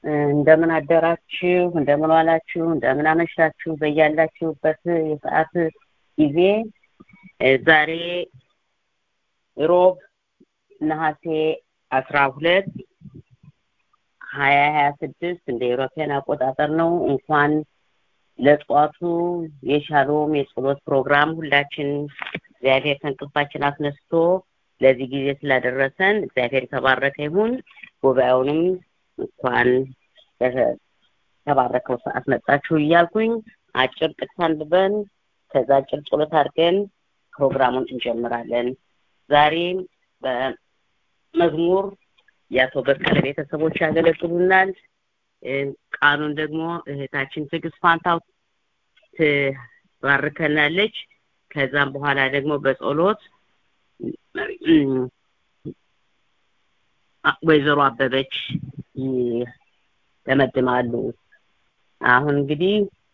እንደምን አደራችሁ፣ እንደምን ዋላችሁ፣ እንደምን አመሻችሁ በያላችሁበት የሰዓት ጊዜ ዛሬ ሮብ ነሐሴ አስራ ሁለት ሀያ ሀያ ስድስት እንደ ኤሮፓያን አቆጣጠር ነው። እንኳን ለጠዋቱ የሻሎም የጸሎት ፕሮግራም ሁላችን እግዚአብሔር ከእንቅልፋችን አስነስቶ ለዚህ ጊዜ ስላደረሰን እግዚአብሔር የተባረከ ይሁን። ጉባኤውንም እንኳን ተባረከው ሰዓት መጣችሁ እያልኩኝ አጭር ጥቅስ አንብበን ከዛ አጭር ጸሎት አድርገን ፕሮግራሙን እንጀምራለን። ዛሬ በመዝሙር የአቶ በቀለ ቤተሰቦች ያገለግሉናል። ቃሉን ደግሞ እህታችን ትዕግስት ፋንታው ትባርከናለች። ከዛም በኋላ ደግሞ በጸሎት ወይዘሮ አበበች ይደመድማሉ። አሁን እንግዲህ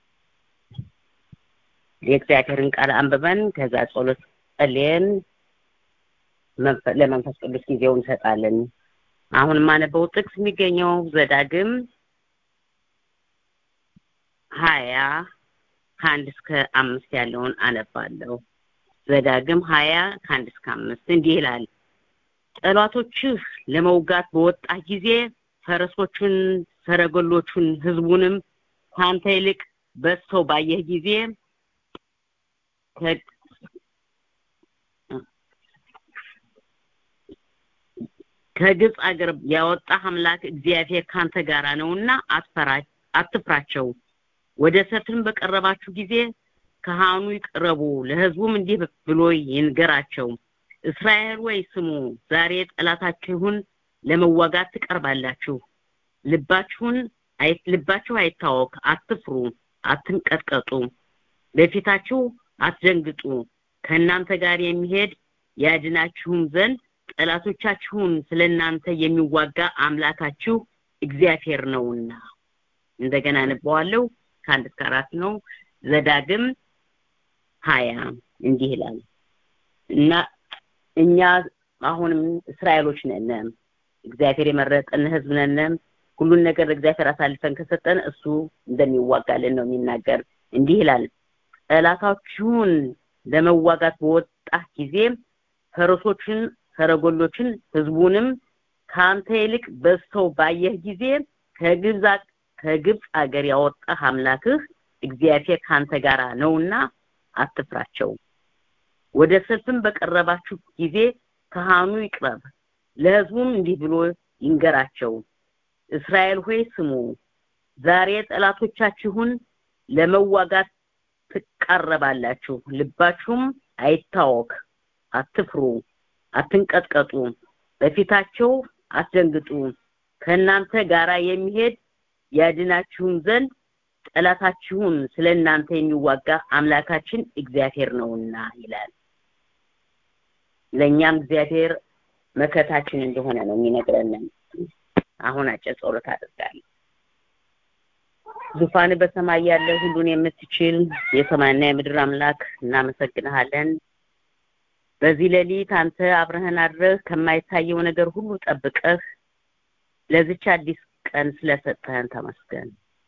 የእግዚአብሔርን ቃል አንብበን ከዛ ጸሎት ጸልየን ለመንፈስ ቅዱስ ጊዜውን እንሰጣለን። አሁን የማነበው ጥቅስ የሚገኘው ዘዳግም ሀያ ከአንድ እስከ አምስት ያለውን አነባለሁ። ዘዳግም ሀያ ከአንድ እስከ አምስት እንዲህ ይላል። ጠላቶችህ ለመውጋት በወጣ ጊዜ ፈረሶቹን፣ ሰረገሎቹን፣ ህዝቡንም ከአንተ ይልቅ በዝተው ባየህ ጊዜ ከግብፅ አገር ያወጣህ አምላክ እግዚአብሔር ካንተ ጋራ ነውና አትፍራቸው። ወደ ሰልፍም በቀረባችሁ ጊዜ ካህኑ ይቅረቡ፣ ለህዝቡም እንዲህ ብሎ ይንገራቸው። እስራኤል ወይ ስሙ፣ ዛሬ ጠላታችሁን ለመዋጋት ትቀርባላችሁ። ልባችሁን ልባችሁ አይታወክ፣ አትፍሩ፣ አትንቀጥቀጡ፣ በፊታችሁ አትደንግጡ። ከእናንተ ጋር የሚሄድ ያድናችሁም ዘንድ ጠላቶቻችሁን ስለ እናንተ የሚዋጋ አምላካችሁ እግዚአብሔር ነውና። እንደገና አነበዋለሁ። ከአንድ እስከ አራት ነው። ዘዳግም ሀያ እንዲህ ይላል እና እኛ አሁንም እስራኤሎች ነን። እግዚአብሔር የመረጠን ህዝብ ነን። ሁሉን ነገር ለእግዚአብሔር አሳልፈን ከሰጠን እሱ እንደሚዋጋልን ነው የሚናገር። እንዲህ ይላል ጠላታችሁን ለመዋጋት በወጣ ጊዜ ፈረሶችን፣ ሰረገሎችን፣ ህዝቡንም ከአንተ ይልቅ በዝተው ባየህ ጊዜ ከግብፅ ከግብፅ አገር ያወጣህ አምላክህ እግዚአብሔር ካንተ ጋር ነውና አትፍራቸው። ወደ ሰልፍም በቀረባችሁ ጊዜ ካህኑ ይቅረብ፣ ለህዝቡም እንዲህ ብሎ ይንገራቸው። እስራኤል ሆይ ስሙ፣ ዛሬ ጠላቶቻችሁን ለመዋጋት ትቃረባላችሁ። ልባችሁም አይታወክ፣ አትፍሩ፣ አትንቀጥቀጡ፣ በፊታቸው አትደንግጡ። ከእናንተ ጋራ የሚሄድ ያድናችሁም ዘንድ ጠላታችሁን ስለ እናንተ የሚዋጋ አምላካችን እግዚአብሔር ነውና ይላል። ለእኛም እግዚአብሔር መከታችን እንደሆነ ነው የሚነግረን። አሁን አጭር ጸሎት አድርጋለሁ። ዙፋን በሰማይ ያለ ሁሉን የምትችል የሰማይና የምድር አምላክ እናመሰግንሃለን። በዚህ ሌሊት አንተ አብረህን አድረህ ከማይታየው ነገር ሁሉ ጠብቀህ ለዚች አዲስ ቀን ስለሰጠህን ተመስገን።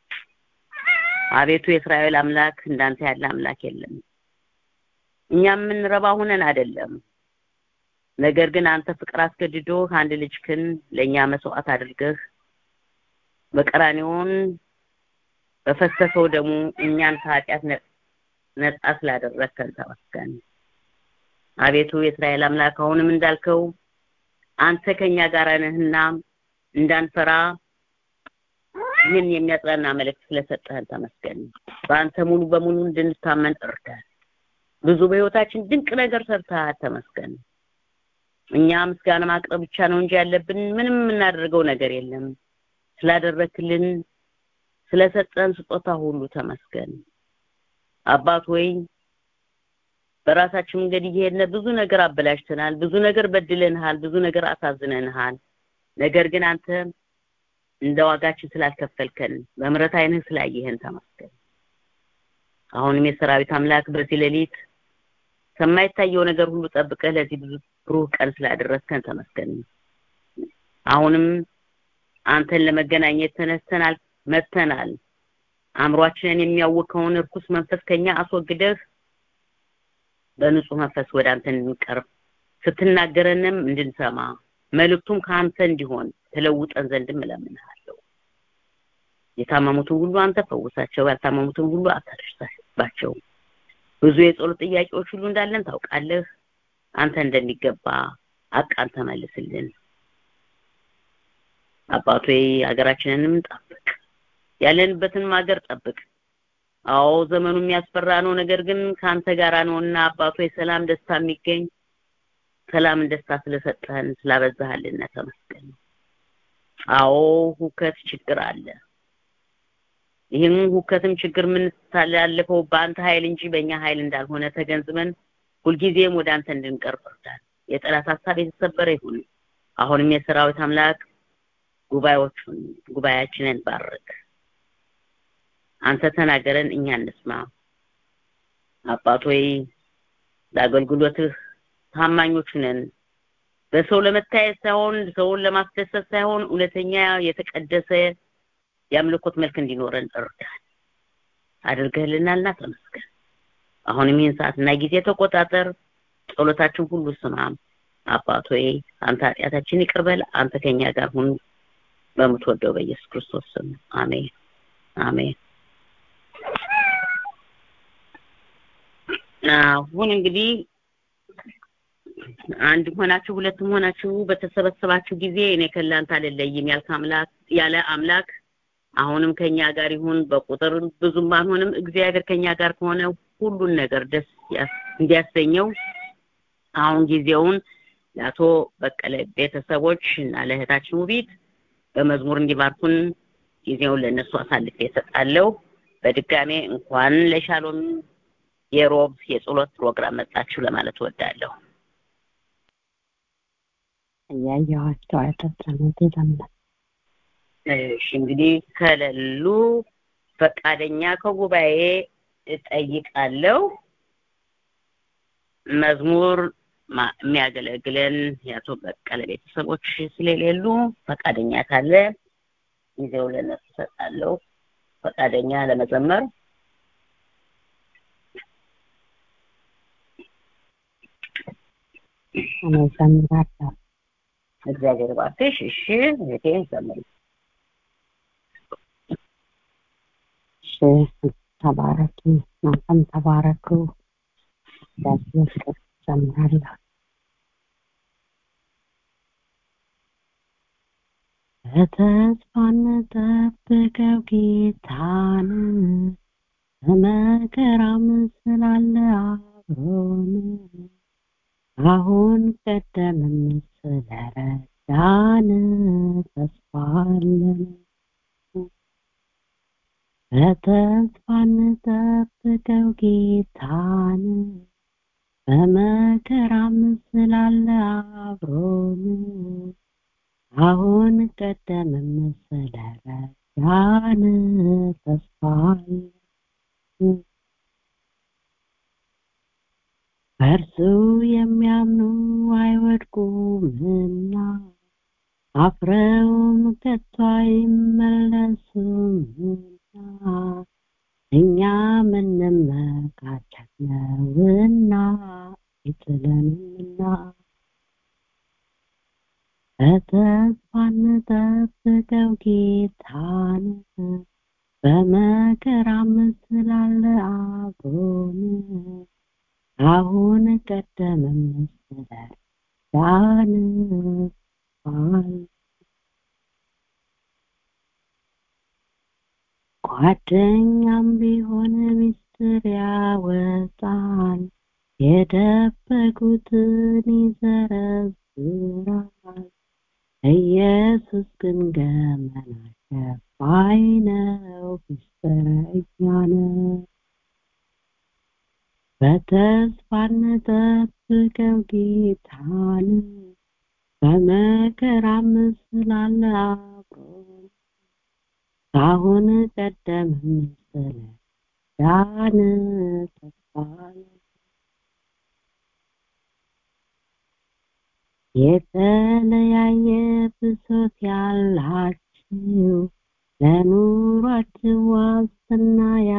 አቤቱ የእስራኤል አምላክ እንዳንተ ያለ አምላክ የለም። እኛ የምንረባ ሁነን አይደለም። ነገር ግን አንተ ፍቅር አስገድዶ አንድ ልጅክን ለእኛ መስዋዕት አድርገህ በቀራኔውን በፈሰሰው ደሙ እኛን ከኃጢአት ነጻ ስላደረግከን ተመስገን። አቤቱ የእስራኤል አምላክ አሁንም እንዳልከው አንተ ከኛ ጋር ነህና እንዳንፈራ ይህን የሚያጽናና መልእክት ስለሰጠህን ተመስገን። በአንተ ሙሉ በሙሉ እንድንታመን እርዳን። ብዙ በህይወታችን ድንቅ ነገር ሰርተሃል፣ ተመስገን። እኛ ምስጋና ማቅረብ ብቻ ነው እንጂ ያለብን ምንም የምናደርገው ነገር የለም። ስላደረክልን ስለሰጠን ስጦታ ሁሉ ተመስገን። አባት ወይ በራሳችን መንገድ እየሄድን ብዙ ነገር አበላሽተናል፣ ብዙ ነገር በድለንሃል፣ ብዙ ነገር አሳዝነንሃል። ነገር ግን አንተ እንደ ዋጋችን ስላልከፈልከን በምሕረት ዓይንህ ስላየህን ተመስገን። አሁንም የሰራዊት አምላክ በዚህ ሌሊት ከማይታየው ነገር ሁሉ ጠብቀህ ለዚህ ብዙ ብሩህ ቀን ስላደረስከን ተመስገን። አሁንም አንተን ለመገናኘት ተነስተናል መጥተናል አእምሯችንን የሚያውከውን እርኩስ መንፈስ ከኛ አስወግደህ በንጹህ መንፈስ ወደ አንተ እንድንቀርብ ስትናገረንም እንድንሰማ መልእክቱም ከአንተ እንዲሆን ተለውጠን ዘንድም እለምንሃለሁ የታመሙትን ሁሉ አንተ ፈውሳቸው ያልታመሙትን ሁሉ አታደርሳባቸው ብዙ የጸሎት ጥያቄዎች ሁሉ እንዳለን ታውቃለህ አንተ እንደሚገባ አቃን ተመልስልን አባቶ ሀገራችንንም ጠብቅ ያለንበትን ሀገር ጠብቅ አዎ ዘመኑ የሚያስፈራ ነው ነገር ግን ከአንተ ጋር ነውና አባቶ የሰላም ደስታ የሚገኝ ሰላምን ደስታ ስለሰጠህን ስላበዛህልን ተመስገን አዎ ሁከት ችግር አለ ይህም ሁከትም ችግር ምን ታላለፈው በአንተ ኃይል እንጂ በእኛ ኃይል እንዳልሆነ ተገንዝበን ሁልጊዜም ወደ አንተ እንድንቀርብ እርዳን የጠላት ሀሳብ የተሰበረ ይሁን አሁንም የሰራዊት አምላክ ጉባኤዎቹን ጉባኤያችንን ባርክ አንተ ተናገረን እኛ እንስማ አባት ሆይ ለአገልግሎትህ ታማኞች ነን በሰው ለመታየት ሳይሆን ሰውን ለማስደሰት ሳይሆን እውነተኛ የተቀደሰ የአምልኮት መልክ እንዲኖረን እርዳን አድርገህልናልና ተመስገን አሁንም ይህን ሰዓትና ጊዜ ተቆጣጠር ጸሎታችን ሁሉ ስማ አባት ሆይ አንተ ኃጢአታችን ይቅርበል አንተ ከኛ ጋር ሁን በምትወደው በኢየሱስ ክርስቶስ ስም አሜን አሜን አሁን እንግዲህ አንድ ሆናችሁ ሁለትም ሆናችሁ በተሰበሰባችሁ ጊዜ እኔ ከላንተ አልለይም ያልክ አምላክ ያለ አምላክ አሁንም ከኛ ጋር ይሁን በቁጥር ብዙም ባንሆንም እግዚአብሔር ከኛ ጋር ከሆነ ሁሉን ነገር ደስ እንዲያሰኘው አሁን ጊዜውን ለአቶ በቀለ ቤተሰቦች እና ለእህታችን ውቢት በመዝሙር እንዲባርኩን ጊዜውን ለእነሱ አሳልፌ እሰጣለሁ በድጋሜ እንኳን ለሻሎም የሮብ የጸሎት ፕሮግራም መጣችሁ ለማለት እወዳለሁ እያየኋቸው አይደለም ለምለም እሺ እንግዲህ ከሌሉ ፈቃደኛ ከጉባኤ እጠይቃለሁ መዝሙር የሚያገለግለን የአቶ በቀለ ቤተሰቦች ስለሌሉ ፈቃደኛ ካለ ጊዜው ለነሱ እሰጣለሁ ፈቃደኛ ለመዘመር እኔ ዘምራለሁ እግዚአብሔር ባርክሽ እሺ እህቴ ዘምሪ እሺ ተባረኪ እናንተም ተባረኩ እግዚአብሔር ዘምራለሁ በተስፋ እንጠብቀው ጌታን በመከራም ስላለ አብሮን አሁን ቀደምም ስለረዳን ተስፋ አለን በተስፋ እንጠብቀው ጌታን በመከራም ስላለ አብሮን አሁን ቀደምም ስለረዳን ተስፋ አለን በእርሱ የሚያምኑ አይወድቁምና አፍረውም ከቶ አይመለሱምና እኛ ምንመካቸት ነውና አይጥለንምና በተስፋ እንጠብቀው ጌታን በመከራም ስላለ አብሮን አሁን ቀደመም መሰላል ዳን ባል ጓደኛም ቢሆን ሚስጥር ያወጣል የደበቁትን ይዘረዝራል ኢየሱስ ግን ገመና ሸፋኝ ነው ሚስጥረኛ ነው በተስፋ እንጠብቀው ጌታን በመከራም ስላለ አብሮን ካሁን ቀደም ስለ ዳን ተስፋን የተለያየ ብሶት ያላችሁ ያጣችው ለኑሯችሁ ዋስትና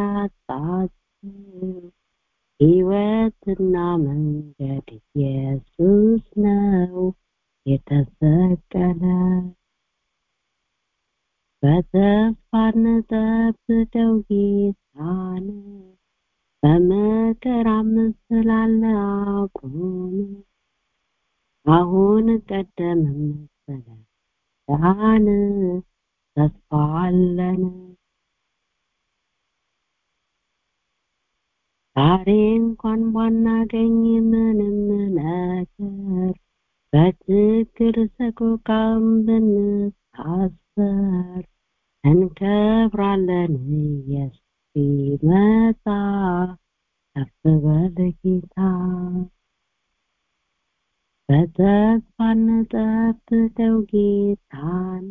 ያጣችው ሕይወትና መንገድ ኢየሱስ ነው የተሰቀለ በተስፋ እንጠብቀው ጌታን በመከራም ስላለ አቁም አሁን ቀደም መሰለ ዳን ተስፋ አለን ዛሬ እንኳን ባናገኝ ምንም ነገር በችግር ሰቆቃም ብንታሰር እንከብራለን ኢየሱስ ሲመጣ ከፍ በል ጌታ በተስፋ እንጠብቀው ጌታን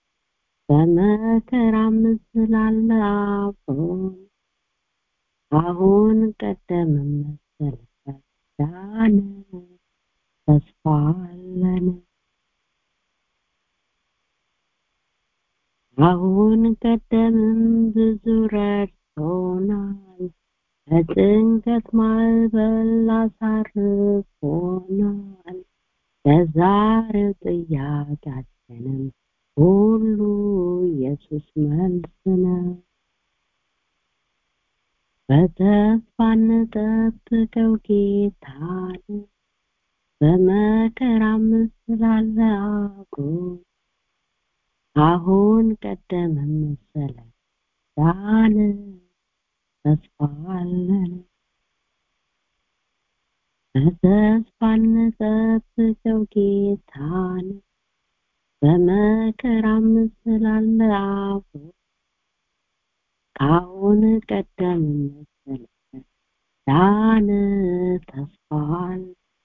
በመከራም ስላለ አብሮን አሁን ቀደም መሰለ ዳነ ተስፋ አለን አሁን ቀደምም ብዙ ረድቶናል ከጭንቀት ማዕበል አሳርፎናል ለዛሬው ጥያቄያችንም ሁሉ ኢየሱስ መልስ ነው በተስፋ እንጠብቀው ጌታን በመከራም ስላለ አብሮን አሁን ቀደም መሰለ ዳነ ተስፋ አለን በተስፋ እንጠብቀው ጌታን በመከራም ስላለ አብሮ አሁን ቀደም መሰለ ዳነ ተስፋ አለ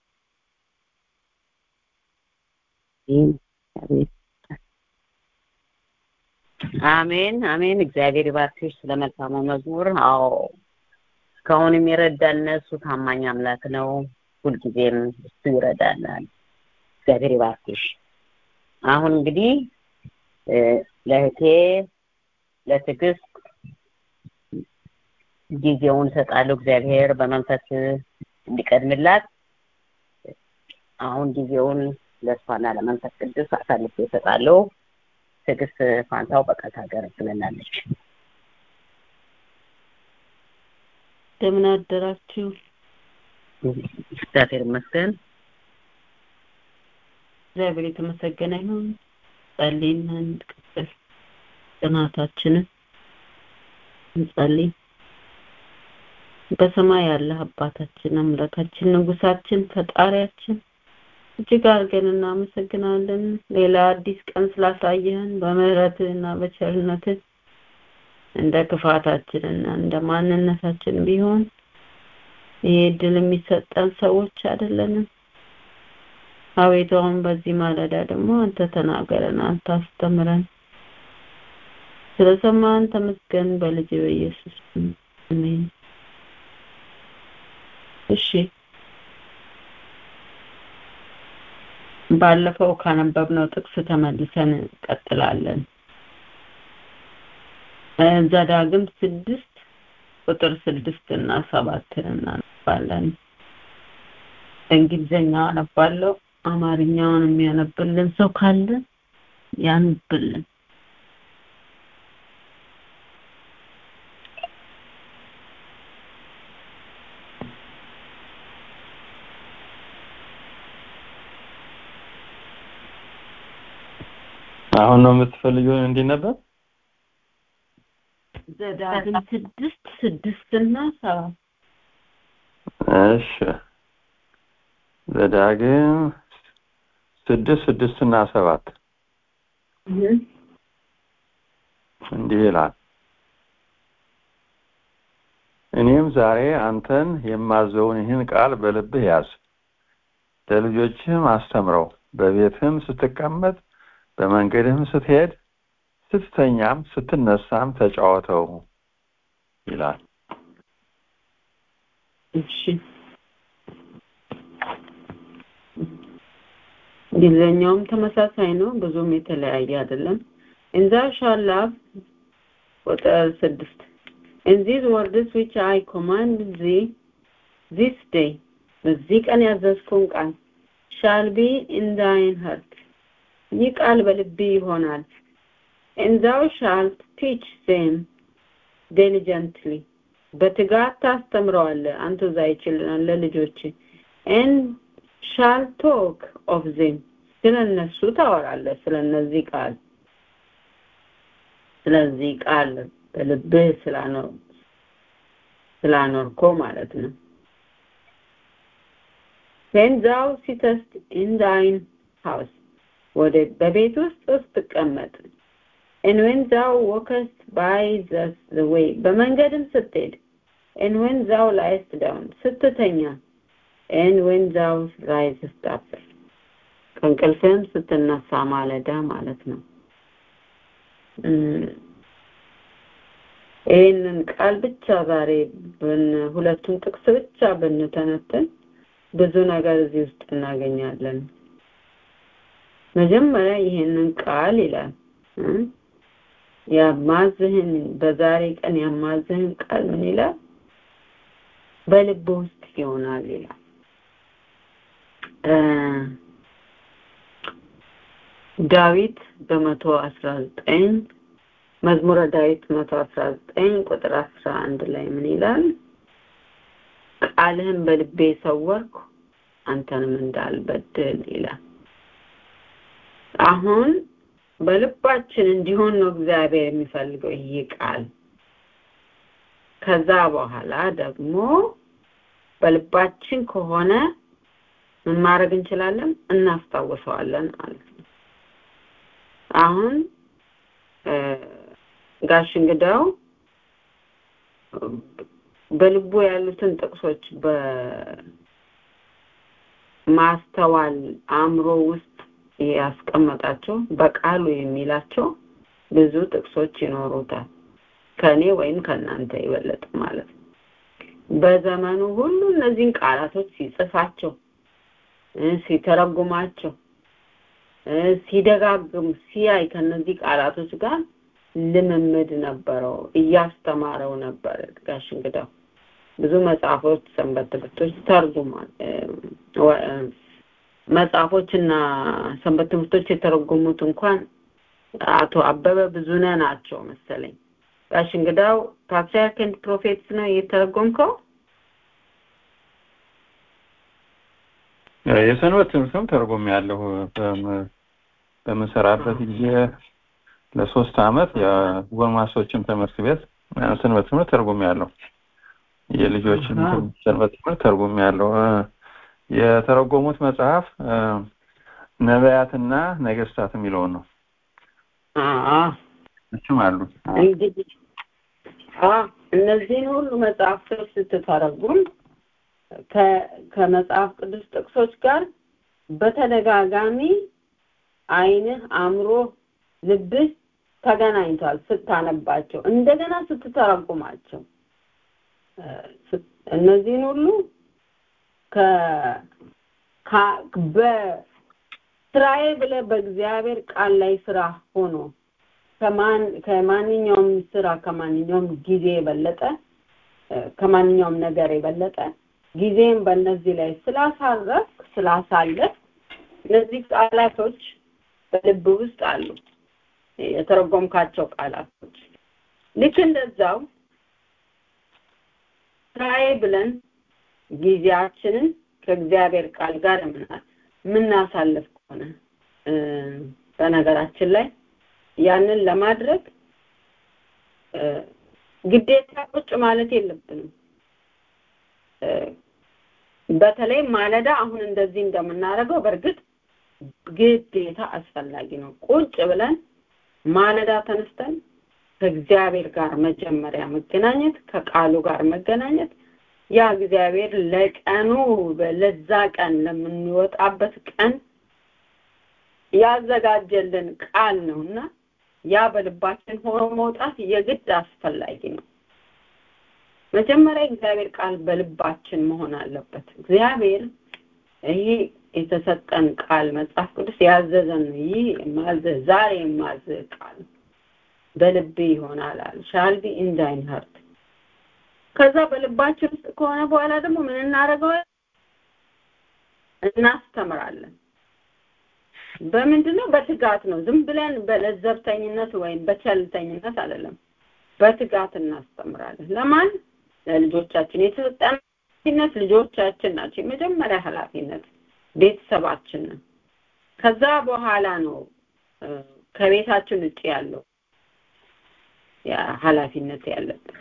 አሜን አሜን እግዚአብሔር ይባርክሽ ስለ መልካሙ መዝሙር አዎ እስካሁንም የረዳን እሱ ታማኝ አምላክ ነው ሁልጊዜም እሱ ይረዳናል እግዚአብሔር ይባርክሽ አሁን እንግዲህ ለእህቴ ለትዕግስት ጊዜውን እሰጣለሁ እግዚአብሔር በመንፈስ እንዲቀድምላት አሁን ጊዜውን ለእሷና ለመንፈስ ቅዱስ አሳልፌ እሰጣለሁ ትዕግስት ፋንታው በቃል ታገለግለናለች እንደምን አደራችሁ እግዚአብሔር ይመስገን እግዚአብሔር የተመሰገነ ይሁን ጸልይና እንቀጥል ጥናታችንን እንጸልይ በሰማይ ያለ አባታችን አምላካችን ንጉሳችን ፈጣሪያችን እጅግ አድርገን እናመሰግናለን ሌላ አዲስ ቀን ስላሳየህን በምህረትህና በቸርነትህ እንደ ክፋታችንና እንደ ማንነታችን ቢሆን ይሄ እድል የሚሰጠን ሰዎች አይደለንም አቤቱ አሁን በዚህ ማለዳ ደግሞ አንተ ተናገረን አንተ አስተምረን ስለሰማን ተመስገን በልጅ በኢየሱስ አሜን እሺ ባለፈው ካነበብነው ጥቅስ ተመልሰን እንቀጥላለን ዘዳግም ስድስት ቁጥር ስድስት እና ሰባትን እናነባለን እንግሊዝኛ አነባለሁ አማርኛውን የሚያነብልን ሰው ካለ ያንብልን አሁን ነው የምትፈልጊው እንዲነበብ ዘዳግም ስድስት ስድስት እና ሰባት እሺ ዘዳግም ስድስት ስድስት እና ሰባት እንዲህ ይላል እኔም ዛሬ አንተን የማዘውን ይህን ቃል በልብህ ያዝ ለልጆችህም አስተምረው በቤትህም ስትቀመጥ በመንገድህም ስትሄድ ስትተኛም ስትነሳም ተጫወተው ይላል እሺ እንግሊዝኛውም ተመሳሳይ ነው ብዙም የተለያየ አይደለም and thou shalt love ቁጥር ስድስት and these words which I command thee this day በዚህ ቀን ያዘዝኩን ቃል shall be in thine heart ይህ ቃል በልቤ ይሆናል and thou shalt teach them diligently በትጋት ታስተምረዋለህ አንተ ዛይችልናል ለልጆች and shall talk of them ስለ እነሱ ታወራለህ ስለ እነዚህ ቃል ስለዚህ ቃል በልብህ ስላኖር ስላኖርኮ ማለት ነው when thou sittest in thine house ወደ በቤት ውስጥ ስትቀመጥ and when thou walkest by the, the way በመንገድም ስትሄድ and when thou liest down ስትተኛ and when thou risest up ከእንቅልፍህም ስትነሳ ማለዳ ማለት ነው ይህንን ቃል ብቻ ዛሬ ሁለቱን ጥቅስ ብቻ ብንተነትን ብዙ ነገር እዚህ ውስጥ እናገኛለን መጀመሪያ ይሄንን ቃል ይላል ያማዝህን በዛሬ ቀን ያማዝህን ቃል ምን ይላል በልብ ውስጥ ይሆናል ይላል ዳዊት በመቶ አስራ ዘጠኝ መዝሙረ ዳዊት መቶ አስራ ዘጠኝ ቁጥር አስራ አንድ ላይ ምን ይላል ቃልህን በልቤ ሰወርኩ አንተንም እንዳልበድል ይላል አሁን በልባችን እንዲሆን ነው እግዚአብሔር የሚፈልገው ይህ ቃል ከዛ በኋላ ደግሞ በልባችን ከሆነ ምን ማድረግ እንችላለን እናስታውሰዋለን ማለት ነው አሁን ጋሽ እንግዳው በልቡ ያሉትን ጥቅሶች በማስተዋል አእምሮ ውስጥ ያስቀመጣቸው በቃሉ የሚላቸው ብዙ ጥቅሶች ይኖሩታል ከኔ ወይም ከእናንተ ይበለጥ ማለት ነው በዘመኑ ሁሉ እነዚህን ቃላቶች ሲጽፋቸው ሲተረጉማቸው ሲደጋግም ሲያይ ከነዚህ ቃላቶች ጋር ልምምድ ነበረው እያስተማረው ነበር ጋሽ እንግዳው ብዙ መጽሐፎች ሰንበት ትምህርቶች ተርጉሟል መጽሐፎችና ሰንበት ትምህርቶች የተረጎሙት እንኳን አቶ አበበ ብዙነ ናቸው መሰለኝ ጋሽ እንግዳው ፓትሪያርክ ኤንድ ፕሮፌትስ ነው የተረጎምከው የሰንበት ትምህርትም ተርጉም ያለሁ በምሰራበት ጊዜ ለሶስት አመት የጎልማሶችን ትምህርት ቤት ሰንበት ትምህርት ተርጉም ያለሁ የልጆችን ሰንበት ትምህርት ተርጉም ያለሁ የተረጎሙት መጽሐፍ ነቢያትና ነገስታት የሚለውን ነው እችም አሉ እንግዲህ እነዚህን ሁሉ መጽሐፍቶች ስትተረጉም ከመጽሐፍ ቅዱስ ጥቅሶች ጋር በተደጋጋሚ አይንህ አእምሮ ልብህ ተገናኝቷል ስታነባቸው እንደገና ስትተረጉማቸው እነዚህን ሁሉ በስራዬ ብለ በእግዚአብሔር ቃል ላይ ስራ ሆኖ ከማን ከማንኛውም ስራ ከማንኛውም ጊዜ የበለጠ ከማንኛውም ነገር የበለጠ ጊዜም በእነዚህ ላይ ስላሳረፍ ስላሳለፍ እነዚህ ቃላቶች በልብ ውስጥ አሉ የተረጎምካቸው ቃላቶች ልክ እንደዛው ስራዬ ብለን ጊዜያችንን ከእግዚአብሔር ቃል ጋር የምናሳልፍ ከሆነ በነገራችን ላይ ያንን ለማድረግ ግዴታ ቁጭ ማለት የለብንም በተለይ ማለዳ አሁን እንደዚህ እንደምናደርገው በእርግጥ ግዴታ አስፈላጊ ነው ቁጭ ብለን ማለዳ ተነስተን ከእግዚአብሔር ጋር መጀመሪያ መገናኘት ከቃሉ ጋር መገናኘት ያ እግዚአብሔር ለቀኑ ለዛ ቀን ለምንወጣበት ቀን ያዘጋጀልን ቃል ነውና ያ በልባችን ሆኖ መውጣት የግድ አስፈላጊ ነው መጀመሪያ እግዚአብሔር ቃል በልባችን መሆን አለበት እግዚአብሔር ይሄ የተሰጠን ቃል መጽሐፍ ቅዱስ ያዘዘን ይህ ማዘ ዛሬ የማዘ ቃል በልብ ይሆናል አለ ሻል ቢ ኢን ዳይን ሀርት ከዛ በልባችን ውስጥ ከሆነ በኋላ ደግሞ ምን እናደርገው እናስተምራለን በምንድን ነው በትጋት ነው ዝም ብለን በለዘብተኝነት ወይም በቸልተኝነት አይደለም በትጋት እናስተምራለን ለማን ለልጆቻችን የተሰጠን ኃላፊነት ልጆቻችን ናቸው የመጀመሪያ ኃላፊነት ቤተሰባችን ነው ከዛ በኋላ ነው ከቤታችን ውጭ ያለው ኃላፊነት ያለብን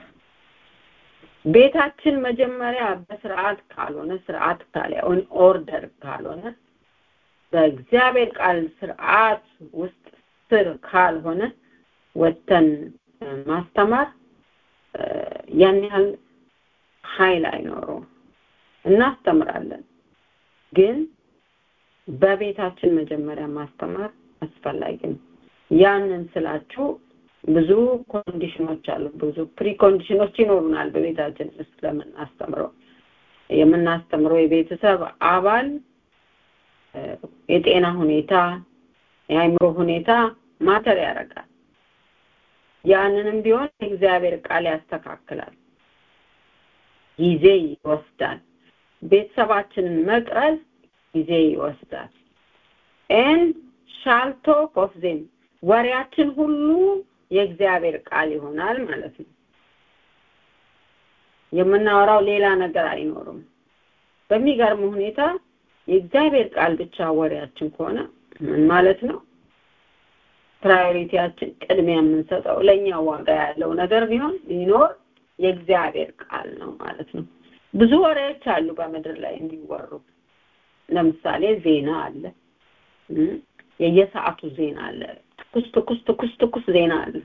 ቤታችን መጀመሪያ በስርዓት ካልሆነ ስርዓት ካልሆነ ኦርደር ካልሆነ በእግዚአብሔር ቃል ስርዓት ውስጥ ስር ካልሆነ ወተን ማስተማር ያን ያህል ኃይል አይኖረውም እናስተምራለን ግን በቤታችን መጀመሪያ ማስተማር አስፈላጊ ነው ያንን ስላችሁ ብዙ ኮንዲሽኖች አሉ ብዙ ፕሪ ኮንዲሽኖች ይኖሩናል በቤታችን ውስጥ ለምናስተምረው የምናስተምረው የቤተሰብ አባል የጤና ሁኔታ የአይምሮ ሁኔታ ማተር ያደርጋል ያንንም ቢሆን የእግዚአብሔር ቃል ያስተካክላል ጊዜ ይወስዳል ቤተሰባችንን መቅረዝ ጊዜ ይወስዳል ኤን ሻልቶ ኮፍዜም ወሬያችን ሁሉ የእግዚአብሔር ቃል ይሆናል ማለት ነው የምናወራው ሌላ ነገር አይኖርም በሚገርም ሁኔታ የእግዚአብሔር ቃል ብቻ ወሬያችን ከሆነ ምን ማለት ነው ፕራዮሪቲያችን ቅድሚያ የምንሰጠው ለእኛ ዋጋ ያለው ነገር ቢሆን ቢኖር የእግዚአብሔር ቃል ነው ማለት ነው ብዙ ወሬዎች አሉ በምድር ላይ እንዲወሩ ለምሳሌ ዜና አለ የየሰዓቱ ዜና አለ ትኩስ ትኩስ ትኩስ ትኩስ ዜና አለ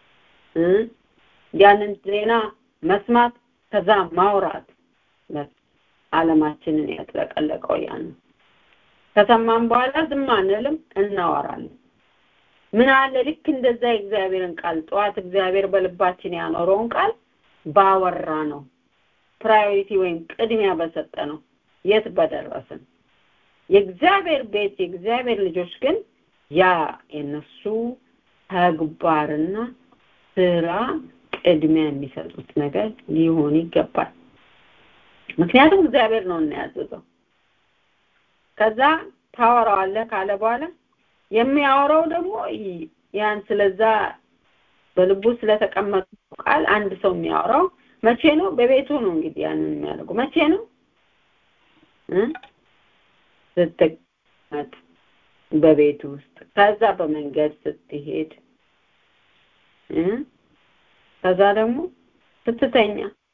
ያንን ዜና መስማት ከዛ ማውራት አለማችንን ያጥለቀለቀው ያን ከሰማን በኋላ ዝም አንልም እናወራለን ምን አለ ልክ እንደዛ የእግዚአብሔርን ቃል ጠዋት እግዚአብሔር በልባችን ያኖረውን ቃል ባወራ ነው ፕራዮሪቲ ወይም ቅድሚያ በሰጠ ነው የት በደረስን የእግዚአብሔር ቤት የእግዚአብሔር ልጆች ግን ያ የነሱ ተግባርና ስራ ቅድሚያ የሚሰጡት ነገር ሊሆን ይገባል ምክንያቱም እግዚአብሔር ነው እናያዘዘው ከዛ ታወራዋለህ ካለ በኋላ የሚያወራው ደግሞ ያን ስለዛ በልቡ ስለተቀመጡ ቃል አንድ ሰው የሚያወራው መቼ ነው በቤቱ ነው እንግዲህ ያንን የሚያደርጉ መቼ ነው ስትቀመጥ በቤት ውስጥ ከዛ በመንገድ ስትሄድ ከዛ ደግሞ ስትተኛ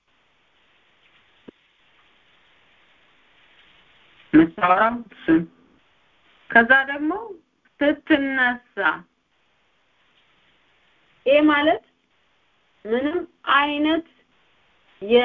መታወራው እሱን ከዛ ደግሞ ስትነሳ ይሄ ማለት ምንም አይነት የ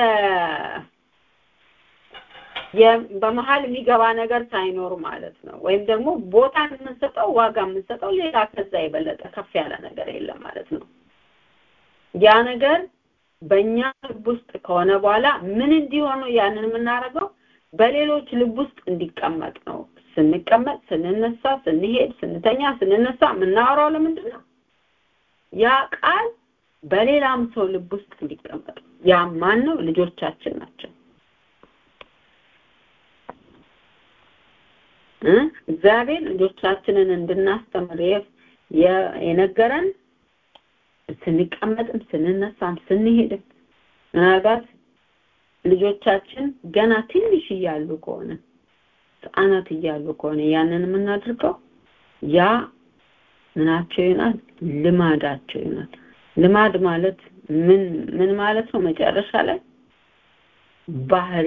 በመሀል የሚገባ ነገር ሳይኖር ማለት ነው ወይም ደግሞ ቦታ የምንሰጠው ዋጋ የምንሰጠው ሌላ ከዛ የበለጠ ከፍ ያለ ነገር የለም ማለት ነው ያ ነገር በእኛ ልብ ውስጥ ከሆነ በኋላ ምን እንዲሆኑ ያንን የምናደርገው በሌሎች ልብ ውስጥ እንዲቀመጥ ነው ስንቀመጥ ስንነሳ ስንሄድ ስንተኛ ስንነሳ የምናወራው ለምንድን ነው ያ ቃል በሌላም ሰው ልብ ውስጥ እንዲቀመጥ ያ ማን ነው ልጆቻችን ናቸው እግዚአብሔር ልጆቻችንን እንድናስተምር የነገረን ስንቀመጥም ስንነሳም ስንሄድም ምናልባት ልጆቻችን ገና ትንሽ እያሉ ከሆነ ህጻናት እያሉ ከሆነ ያንን የምናድርገው ያ ምናቸው ይሆናል ልማዳቸው ይሆናል ልማድ ማለት ምን ምን ማለት ነው መጨረሻ ላይ ባህሪ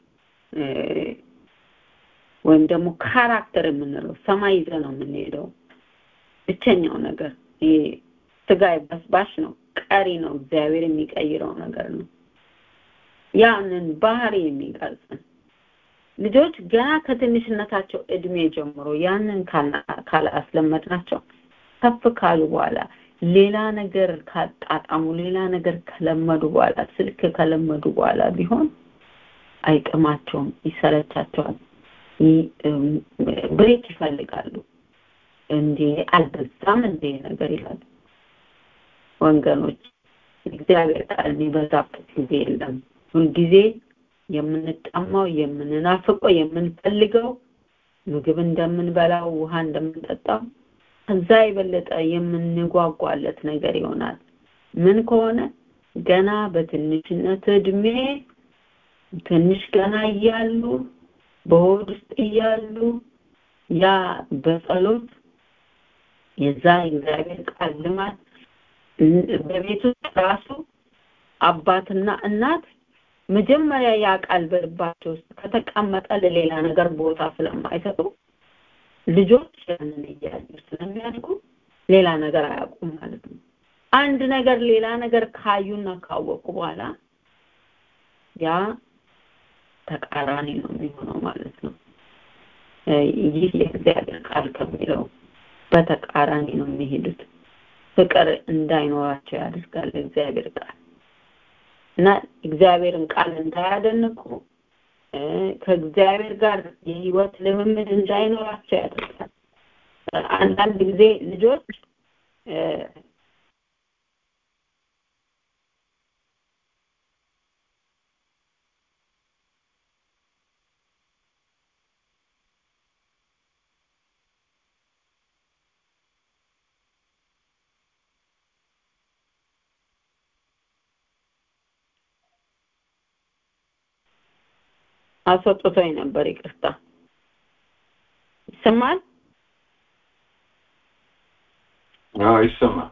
ወይም ደግሞ ካራክተር የምንለው ሰማይ ይዘ ነው የምንሄደው ብቸኛው ነገር ይሄ ስጋ በስባሽ ነው ቀሪ ነው እግዚአብሔር የሚቀይረው ነገር ነው ያንን ባህሪ የሚቀርጽን ልጆች ገና ከትንሽነታቸው እድሜ ጀምሮ ያንን ካላስለመድናቸው ከፍ ካሉ በኋላ ሌላ ነገር ካጣጣሙ ሌላ ነገር ከለመዱ በኋላ ስልክ ከለመዱ በኋላ ቢሆን አይጥማቸውም ይሰለቻቸዋል ብሬክ ይፈልጋሉ እንዴ አልበዛም እንዴ ነገር ይላሉ ወገኖች እግዚአብሔር ቃል የሚበዛበት ጊዜ የለም ሁልጊዜ የምንጠማው የምንናፍቀው የምንፈልገው ምግብ እንደምንበላው ውሃ እንደምንጠጣው ከዛ የበለጠ የምንጓጓለት ነገር ይሆናል ምን ከሆነ ገና በትንሽነት እድሜ ትንሽ ገና እያሉ በሆድ ውስጥ እያሉ ያ በጸሎት የዛ እግዚአብሔር ቃል ልማት በቤት ውስጥ ራሱ አባትና እናት መጀመሪያ ያ ቃል በልባቸው ውስጥ ከተቀመጠ ለሌላ ነገር ቦታ ስለማይሰጡ ልጆች ያንን እያዩ ስለሚያድጉ ሌላ ነገር አያውቁም ማለት ነው አንድ ነገር ሌላ ነገር ካዩና ካወቁ በኋላ ያ ተቃራኒ ነው የሚሆነው ማለት ነው ይህ የእግዚአብሔር ቃል ከሚለው በተቃራኒ ነው የሚሄዱት ፍቅር እንዳይኖራቸው ያደርጋል እግዚአብሔር ቃል እና እግዚአብሔርን ቃል እንዳያደንቁ ከእግዚአብሔር ጋር የህይወት ልምምድ እንዳይኖራቸው ያደርጋል አንዳንድ ጊዜ ልጆች አስወጥቶኝ ነበር ይቅርታ ይሰማል አዎ ይሰማል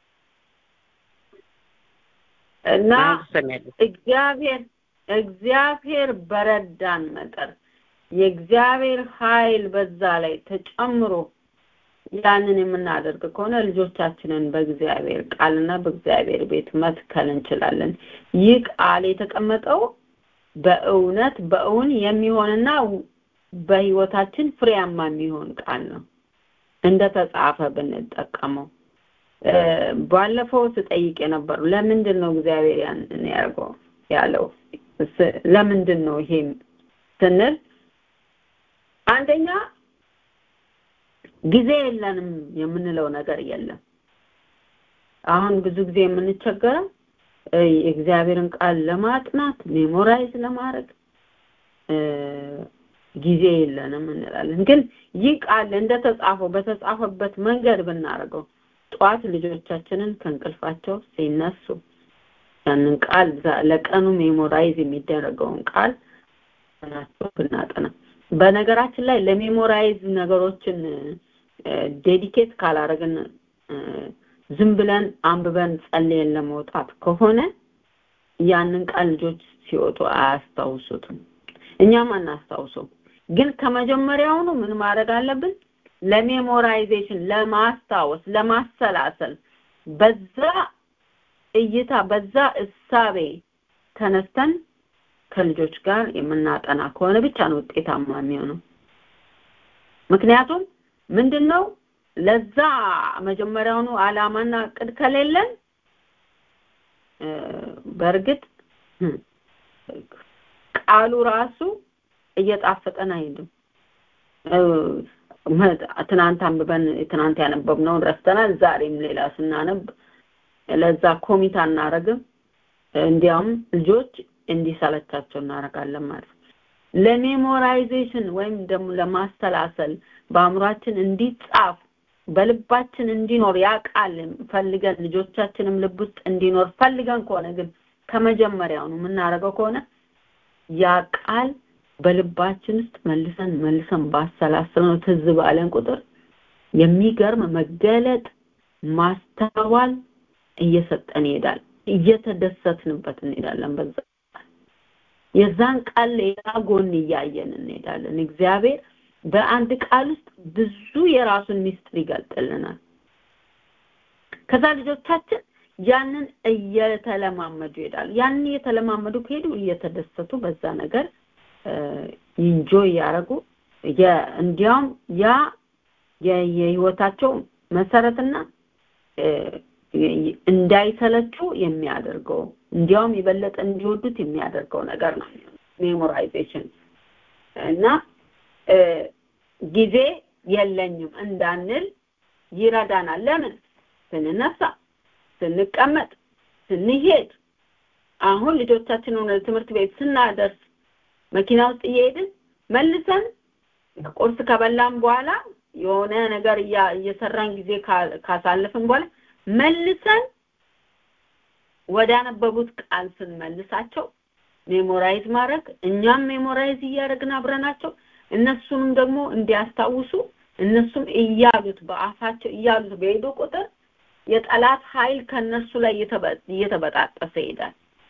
እና እግዚአብሔር እግዚአብሔር በረዳን መጠን የእግዚአብሔር ኃይል በዛ ላይ ተጨምሮ ያንን የምናደርግ ከሆነ ልጆቻችንን በእግዚአብሔር ቃልና በእግዚአብሔር ቤት መትከል እንችላለን ይህ ቃል የተቀመጠው በእውነት በእውን የሚሆንና በህይወታችን ፍሬያማ የሚሆን ቃል ነው እንደ ተጻፈ ብንጠቀመው ባለፈው ስጠይቅ የነበሩ ለምንድን ነው እግዚአብሔር ያንን ያርገው ያለው ለምንድን ነው ይሄ ስንል አንደኛ ጊዜ የለንም የምንለው ነገር የለም አሁን ብዙ ጊዜ የምንቸገረው የእግዚአብሔርን ቃል ለማጥናት ሜሞራይዝ ለማድረግ ጊዜ የለንም እንላለን ግን ይህ ቃል እንደተጻፈው በተጻፈበት መንገድ ብናደርገው ጠዋት ልጆቻችንን ከእንቅልፋቸው ሲነሱ ያንን ቃል ለቀኑ ሜሞራይዝ የሚደረገውን ቃል ናቸው ብናጠና በነገራችን ላይ ለሜሞራይዝ ነገሮችን ዴዲኬት ካላረግን ዝም ብለን አንብበን ጸልየን ለመውጣት ከሆነ ያንን ቃል ልጆች ሲወጡ አያስታውሱትም እኛም አናስታውሰው ግን ከመጀመሪያውኑ ምን ማድረግ አለብን ለሜሞራይዜሽን ለማስታወስ ለማሰላሰል በዛ እይታ በዛ እሳቤ ተነስተን ከልጆች ጋር የምናጠና ከሆነ ብቻ ነው ውጤታማ የሚሆነው ምክንያቱም ምንድነው ለዛ መጀመሪያውኑ አላማና እቅድ ከሌለን በእርግጥ ቃሉ ራሱ እየጣፈጠን አይሄድም ትናንት አንብበን ትናንት ያነበብነውን ረስተናል ዛሬም ሌላ ስናነብ ለዛ ኮሚት አናረግም እንዲያውም ልጆች እንዲሰለቻቸው እናደርጋለን ማለት ነው ለሜሞራይዜሽን ወይም ደግሞ ለማስተላሰል በአእምሯችን እንዲጻፍ በልባችን እንዲኖር ያ ቃል ፈልገን ልጆቻችንም ልብ ውስጥ እንዲኖር ፈልገን ከሆነ ግን ከመጀመሪያው ነው የምናደርገው ከሆነ ያ ቃል በልባችን ውስጥ መልሰን መልሰን ባሰላሰል ነው ትዝ ባለን ቁጥር የሚገርም መገለጥ ማስተዋል እየሰጠን ይሄዳል እየተደሰትንበት እንሄዳለን በዛ የዛን ቃል ሌላ ጎን እያየን እንሄዳለን እግዚአብሔር በአንድ ቃል ውስጥ ብዙ የራሱን ሚስጥር ይገልጥልናል ከዛ ልጆቻችን ያንን እየተለማመዱ ይሄዳሉ ያንን እየተለማመዱ ከሄዱ እየተደሰቱ በዛ ነገር ኢንጆይ ያደረጉ እንዲያውም ያ የህይወታቸው መሰረትና እንዳይሰለቹ የሚያደርገው እንዲያውም የበለጠ እንዲወዱት የሚያደርገው ነገር ነው ሜሞራይዜሽን እና ጊዜ የለኝም እንዳንል ይረዳናል ለምን ስንነሳ ስንቀመጥ ስንሄድ አሁን ልጆቻችንን ወደ ትምህርት ቤት ስናደርስ መኪና ውስጥ እየሄድን መልሰን ቁርስ ከበላን በኋላ የሆነ ነገር እየሰራን ጊዜ ካሳለፍን በኋላ መልሰን ወደ አነበቡት ቃል ስንመልሳቸው ሜሞራይዝ ማድረግ እኛም ሜሞራይዝ እያደረግን አብረናቸው እነሱንም ደግሞ እንዲያስታውሱ እነሱም እያሉት በአፋቸው እያሉት በሄዱ ቁጥር የጠላት ኃይል ከነሱ ላይ እየተበጣጠሰ ይሄዳል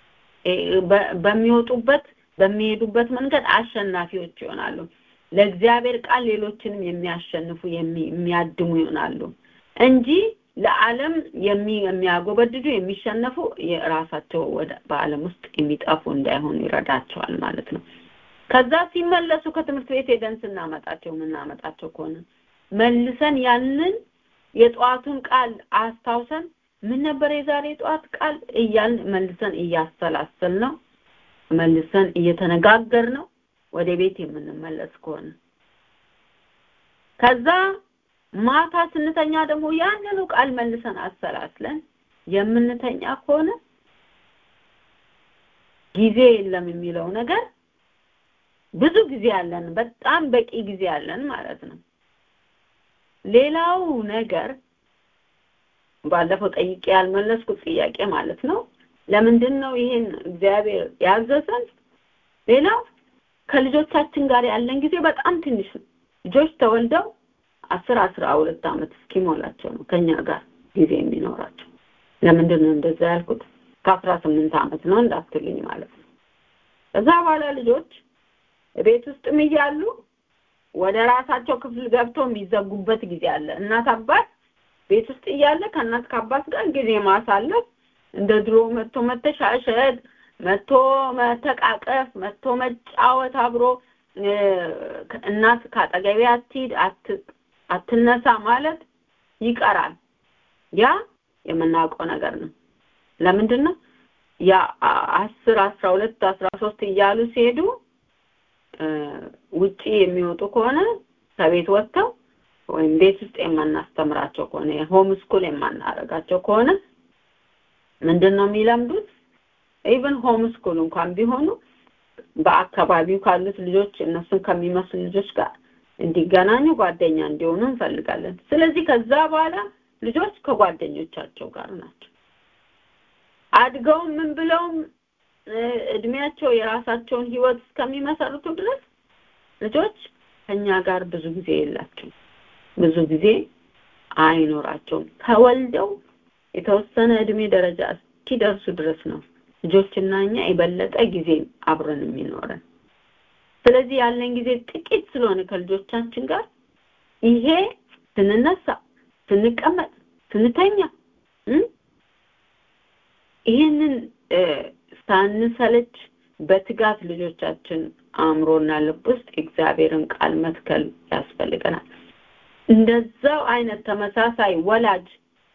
በሚወጡበት በሚሄዱበት መንገድ አሸናፊዎች ይሆናሉ ለእግዚአብሔር ቃል ሌሎችንም የሚያሸንፉ የሚያድሙ ይሆናሉ እንጂ ለዓለም የሚያጎበድዱ የሚሸነፉ የራሳቸው ወደ በዓለም ውስጥ የሚጠፉ እንዳይሆኑ ይረዳቸዋል ማለት ነው ከዛ ሲመለሱ ከትምህርት ቤት ሄደን ስናመጣቸው የምናመጣቸው ከሆነ መልሰን ያንን የጠዋቱን ቃል አስታውሰን ምን ነበር የዛሬ ጠዋት ቃል እያልን መልሰን እያሰላሰል ነው መልሰን እየተነጋገር ነው ወደ ቤት የምንመለስ ከሆነ ከዛ ማታ ስንተኛ ደግሞ ያንኑ ቃል መልሰን አሰላስለን የምንተኛ ከሆነ ጊዜ የለም የሚለው ነገር ብዙ ጊዜ አለን በጣም በቂ ጊዜ አለን ማለት ነው ሌላው ነገር ባለፈው ጠይቄ ያልመለስኩት ጥያቄ ማለት ነው ለምንድን ነው ይሄን እግዚአብሔር ያዘዘን ሌላው ከልጆቻችን ጋር ያለን ጊዜ በጣም ትንሽ ነው ልጆች ተወልደው አስር አስራ ሁለት ዓመት እስኪሞላቸው ነው ከኛ ጋር ጊዜ የሚኖራቸው ለምንድን ነው እንደዛ ያልኩት ከአስራ ስምንት ዓመት ነው እንዳትሉኝ ማለት ነው ከዛ በኋላ ልጆች ቤት ውስጥም እያሉ ወደ ራሳቸው ክፍል ገብተው የሚዘጉበት ጊዜ አለ እናት አባት ቤት ውስጥ እያለ ከእናት ከአባት ጋር ጊዜ ማሳለፍ እንደ ድሮ መጥቶ መተሻሸት መጥቶ መተቃቀፍ መጥቶ መጫወት አብሮ እናት ካጠገቤ አትሂድ አትነሳ ማለት ይቀራል ያ የምናውቀው ነገር ነው ለምንድን ነው ያ አስር አስራ ሁለት አስራ ሶስት እያሉ ሲሄዱ ውጪ የሚወጡ ከሆነ ከቤት ወጥተው ወይም ቤት ውስጥ የማናስተምራቸው ከሆነ ሆም ስኩል የማናረጋቸው ከሆነ ምንድን ነው የሚለምዱት ኢቭን ሆም ስኩል እንኳን ቢሆኑ በአካባቢው ካሉት ልጆች እነሱን ከሚመስሉ ልጆች ጋር እንዲገናኙ ጓደኛ እንዲሆኑ እንፈልጋለን ስለዚህ ከዛ በኋላ ልጆች ከጓደኞቻቸው ጋር ናቸው አድገውም ምን ብለውም እድሜያቸው የራሳቸውን ህይወት እስከሚመሰርቱ ድረስ ልጆች ከኛ ጋር ብዙ ጊዜ የላቸው ብዙ ጊዜ አይኖራቸውም ተወልደው የተወሰነ እድሜ ደረጃ እስኪደርሱ ድረስ ነው ልጆችና እኛ የበለጠ ጊዜ አብረን የሚኖረን ስለዚህ ያለን ጊዜ ጥቂት ስለሆነ ከልጆቻችን ጋር ይሄ ስንነሳ ስንቀመጥ ስንተኛ ይህንን ሳንሰለች በትጋት ልጆቻችን አእምሮና ልብ ውስጥ እግዚአብሔርን ቃል መትከል ያስፈልገናል እንደዛው አይነት ተመሳሳይ ወላጅ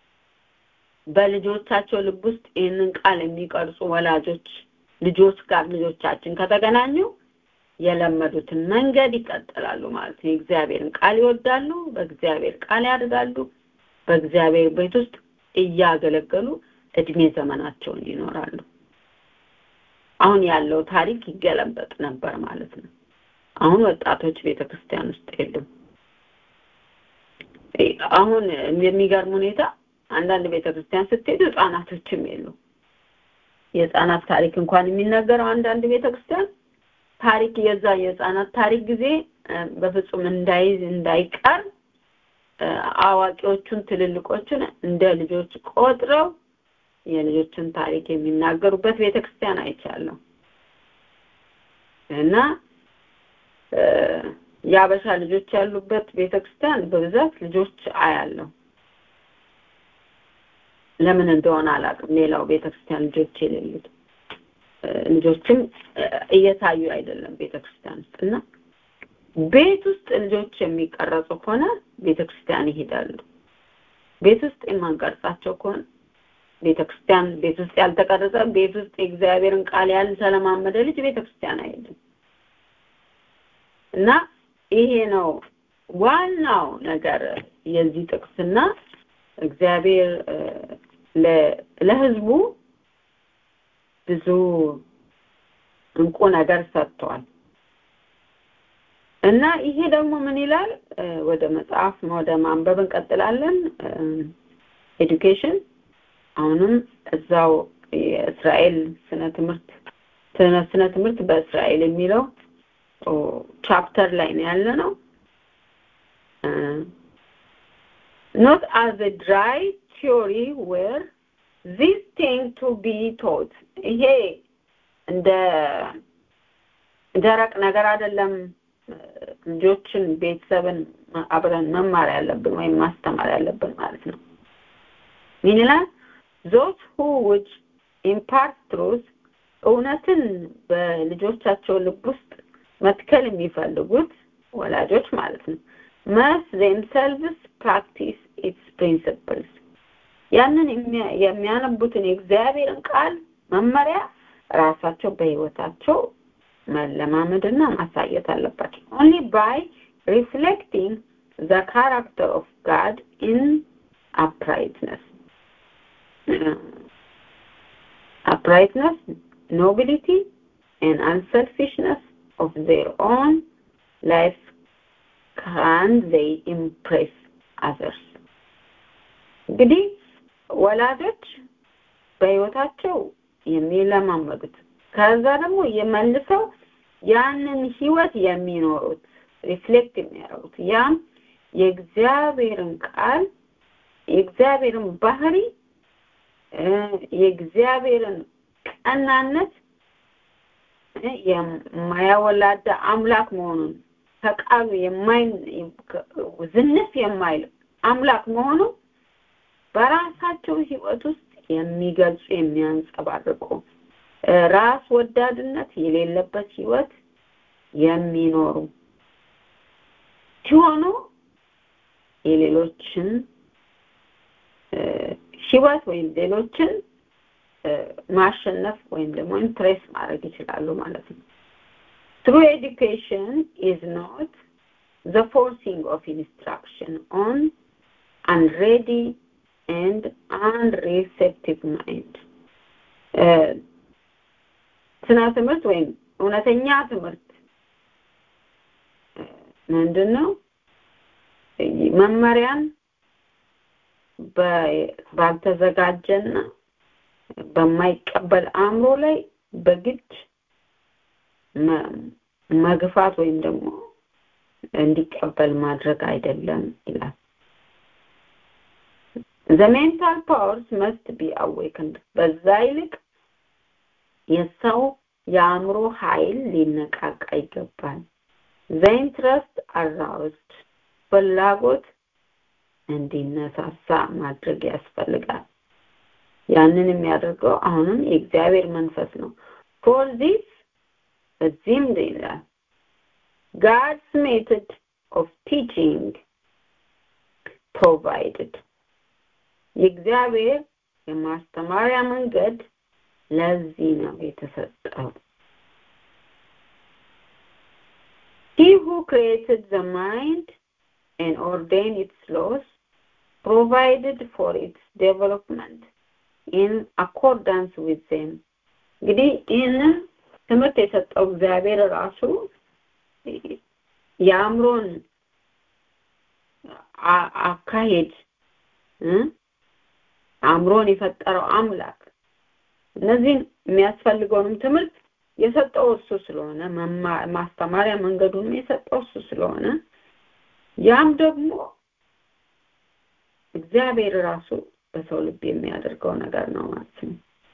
በልጆቻቸው ልብ ውስጥ ይህንን ቃል የሚቀርጹ ወላጆች ልጆች ጋር ልጆቻችን ከተገናኙ የለመዱትን መንገድ ይቀጥላሉ ማለት ነው የእግዚአብሔርን ቃል ይወዳሉ በእግዚአብሔር ቃል ያድጋሉ በእግዚአብሔር ቤት ውስጥ እያገለገሉ እድሜ ዘመናቸውን ይኖራሉ አሁን ያለው ታሪክ ይገለበጥ ነበር ማለት ነው አሁን ወጣቶች ቤተክርስቲያን ውስጥ የሉም አሁን የሚገርም ሁኔታ አንዳንድ ቤተክርስቲያን ስትሄዱ ህጻናቶችም የሉ የህፃናት ታሪክ እንኳን የሚነገረው አንዳንድ ቤተክርስቲያን ታሪክ የዛ የህፃናት ታሪክ ጊዜ በፍጹም እንዳይዝ እንዳይቀር አዋቂዎቹን ትልልቆቹን እንደ ልጆች ቆጥረው የልጆችን ታሪክ የሚናገሩበት ቤተክርስቲያን አይቻለሁ እና የአበሻ ልጆች ያሉበት ቤተክርስቲያን በብዛት ልጆች አያለሁ ለምን እንደሆነ አላውቅም ሌላው ቤተክርስቲያን ልጆች የሌሉት ልጆችም እየታዩ አይደለም ቤተክርስቲያን ውስጥ እና ቤት ውስጥ ልጆች የሚቀረጹ ከሆነ ቤተክርስቲያን ይሄዳሉ ቤት ውስጥ የማንቀርጻቸው ከሆነ ቤተክርስቲያን ቤት ውስጥ ያልተቀረጸ ቤት ውስጥ የእግዚአብሔርን ቃል ያልተለማመደ ልጅ ቤተክርስቲያን አይሄድም እና ይሄ ነው ዋናው ነገር የዚህ ጥቅስና እግዚአብሔር ለህዝቡ ብዙ እንቁ ነገር ሰጥቷል እና ይሄ ደግሞ ምን ይላል ወደ መጽሐፍ ወደ ማንበብ እንቀጥላለን ኤዱኬሽን አሁንም እዛው የእስራኤል ስነ ትምህርት ስነ ትምህርት በእስራኤል የሚለው ቻፕተር ላይ ነው ያለ ነው not as a dry theory where this thing to be taught ይሄ እንደ ደረቅ ነገር አይደለም ልጆችን ቤተሰብን አብረን መማር ያለብን ወይም ማስተማር ያለብን ማለት ነው ምን ይላል those who would impart truth እውነትን በልጆቻቸው ልብ ውስጥ መትከል የሚፈልጉት ወላጆች ማለት ነው must themselves practice its principles ያንን የሚያነቡትን የእግዚአብሔርን ቃል መመሪያ ራሳቸው በህይወታቸው መለማመድና ማሳየት አለባቸው only by reflecting the character of God in uprightness uprightness nobility and unselfishness of their own life can they impress others እንግዲህ ወላጆች በህይወታቸው የሚለማመዱት ከዛ ደግሞ የመልሰው ያንን ህይወት የሚኖሩት ሪፍሌክት የሚያደርጉት ያም የእግዚአብሔርን ቃል የእግዚአብሔርን ባህሪ የእግዚአብሔርን ቀናነት የማያወላዳ አምላክ መሆኑን ከቃሉ የማይ ዝንፍ የማይል አምላክ መሆኑ በራሳቸው ህይወት ውስጥ የሚገልጹ የሚያንጸባርቁ ራስ ወዳድነት የሌለበት ህይወት የሚኖሩ ሲሆኑ የሌሎችን ህይወት ወይም ሌሎችን ማሸነፍ ወይም ደግሞ ኢምፕሬስ ማድረግ ይችላሉ ማለት ነው true education is not the forcing of instruction on unready and unreceptive mind ስነ ትምህርት ወይም እውነተኛ ትምህርት ምንድን ነው መመሪያን ባልተዘጋጀና በማይቀበል አእምሮ ላይ በግድ መግፋት ወይም ደግሞ እንዲቀበል ማድረግ አይደለም ይላል the mental powers must be awakened በዛ ይልቅ የሰው የአእምሮ ኃይል ሊነቃቃ ይገባል the interest aroused ፍላጎት እንዲነሳሳ ማድረግ ያስፈልጋል ያንን የሚያደርገው አሁንም የእግዚአብሔር መንፈስ ነው for this በዚህም ይላል God's method of teaching provided የእግዚአብሔር የማስተማሪያ መንገድ ለዚህ ነው የተሰጠው He who created the mind and ordained its laws provided for its development in accordance with them እንግዲህ ይህንን ትምህርት የሰጠው እግዚአብሔር ራሱ የአእምሮን አካሄድ አእምሮን የፈጠረው አምላክ እነዚህን የሚያስፈልገውንም ትምህርት የሰጠው እሱ ስለሆነ ማስተማሪያ መንገዱንም የሰጠው እሱ ስለሆነ ያም ደግሞ እግዚአብሔር ራሱ በሰው ልብ የሚያደርገው ነገር ነው ማለት ነው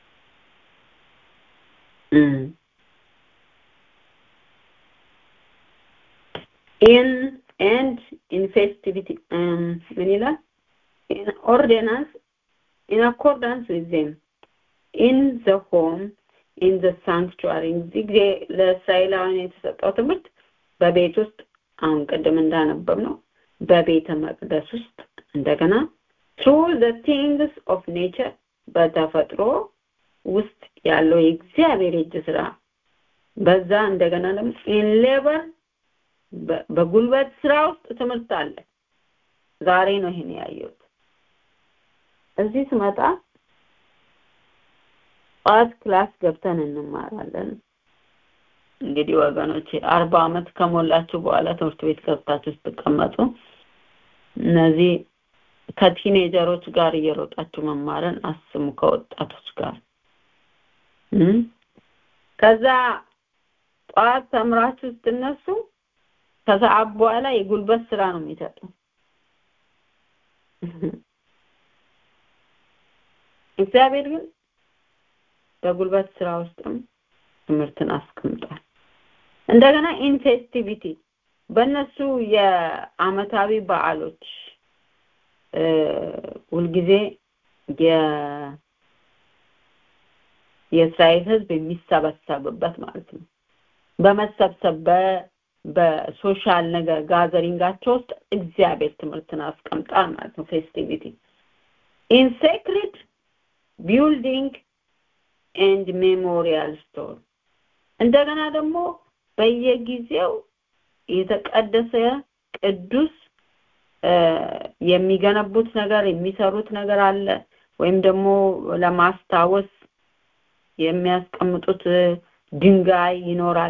in and in festivity um, ምን ይላል in ordinance in accordance with them in the home in the sanctuary እዚህ ጊዜ ለእስራኤላውያን የተሰጠው ትምህርት በቤት ውስጥ አሁን ቅድም እንዳነበብ ነው በቤተ መቅደስ ውስጥ እንደገና through the things of nature በተፈጥሮ ውስጥ ያለው የእግዚአብሔር እጅ ስራ በዛ እንደገና ደግሞ in labor በጉልበት ስራ ውስጥ ትምህርት አለ ዛሬ ነው ይሄን ያየሁት እዚህ ስመጣ ጠዋት ክላስ ገብተን እንማራለን እንግዲህ ወገኖቼ አርባ አመት ከሞላችሁ በኋላ ትምህርት ቤት ገብታችሁ ስትቀመጡ እነዚህ ከቲኔጀሮች ጋር እየሮጣችሁ መማርን አስሙ ከወጣቶች ጋር ከዛ ጠዋት ተምራችሁ ስትነሱ ከሰዓት በኋላ የጉልበት ስራ ነው የሚሰጡ እግዚአብሔር ግን በጉልበት ስራ ውስጥም ትምህርትን አስቀምጧል እንደገና ኢንፌስቲቪቲ በእነሱ የአመታዊ በዓሎች ሁልጊዜ የእስራኤል ህዝብ የሚሰበሰብበት ማለት ነው በመሰብሰብ በሶሻል ነገር ጋዘሪንጋቸው ውስጥ እግዚአብሔር ትምህርትን አስቀምጣል ማለት ነው ፌስቲቪቲ ኢን ሴክሬት ቢልዲንግ ኤንድ ሜሞሪያል ስቶር እንደገና ደግሞ በየጊዜው የተቀደሰ ቅዱስ የሚገነቡት ነገር የሚሰሩት ነገር አለ ወይም ደግሞ ለማስታወስ የሚያስቀምጡት ድንጋይ ይኖራል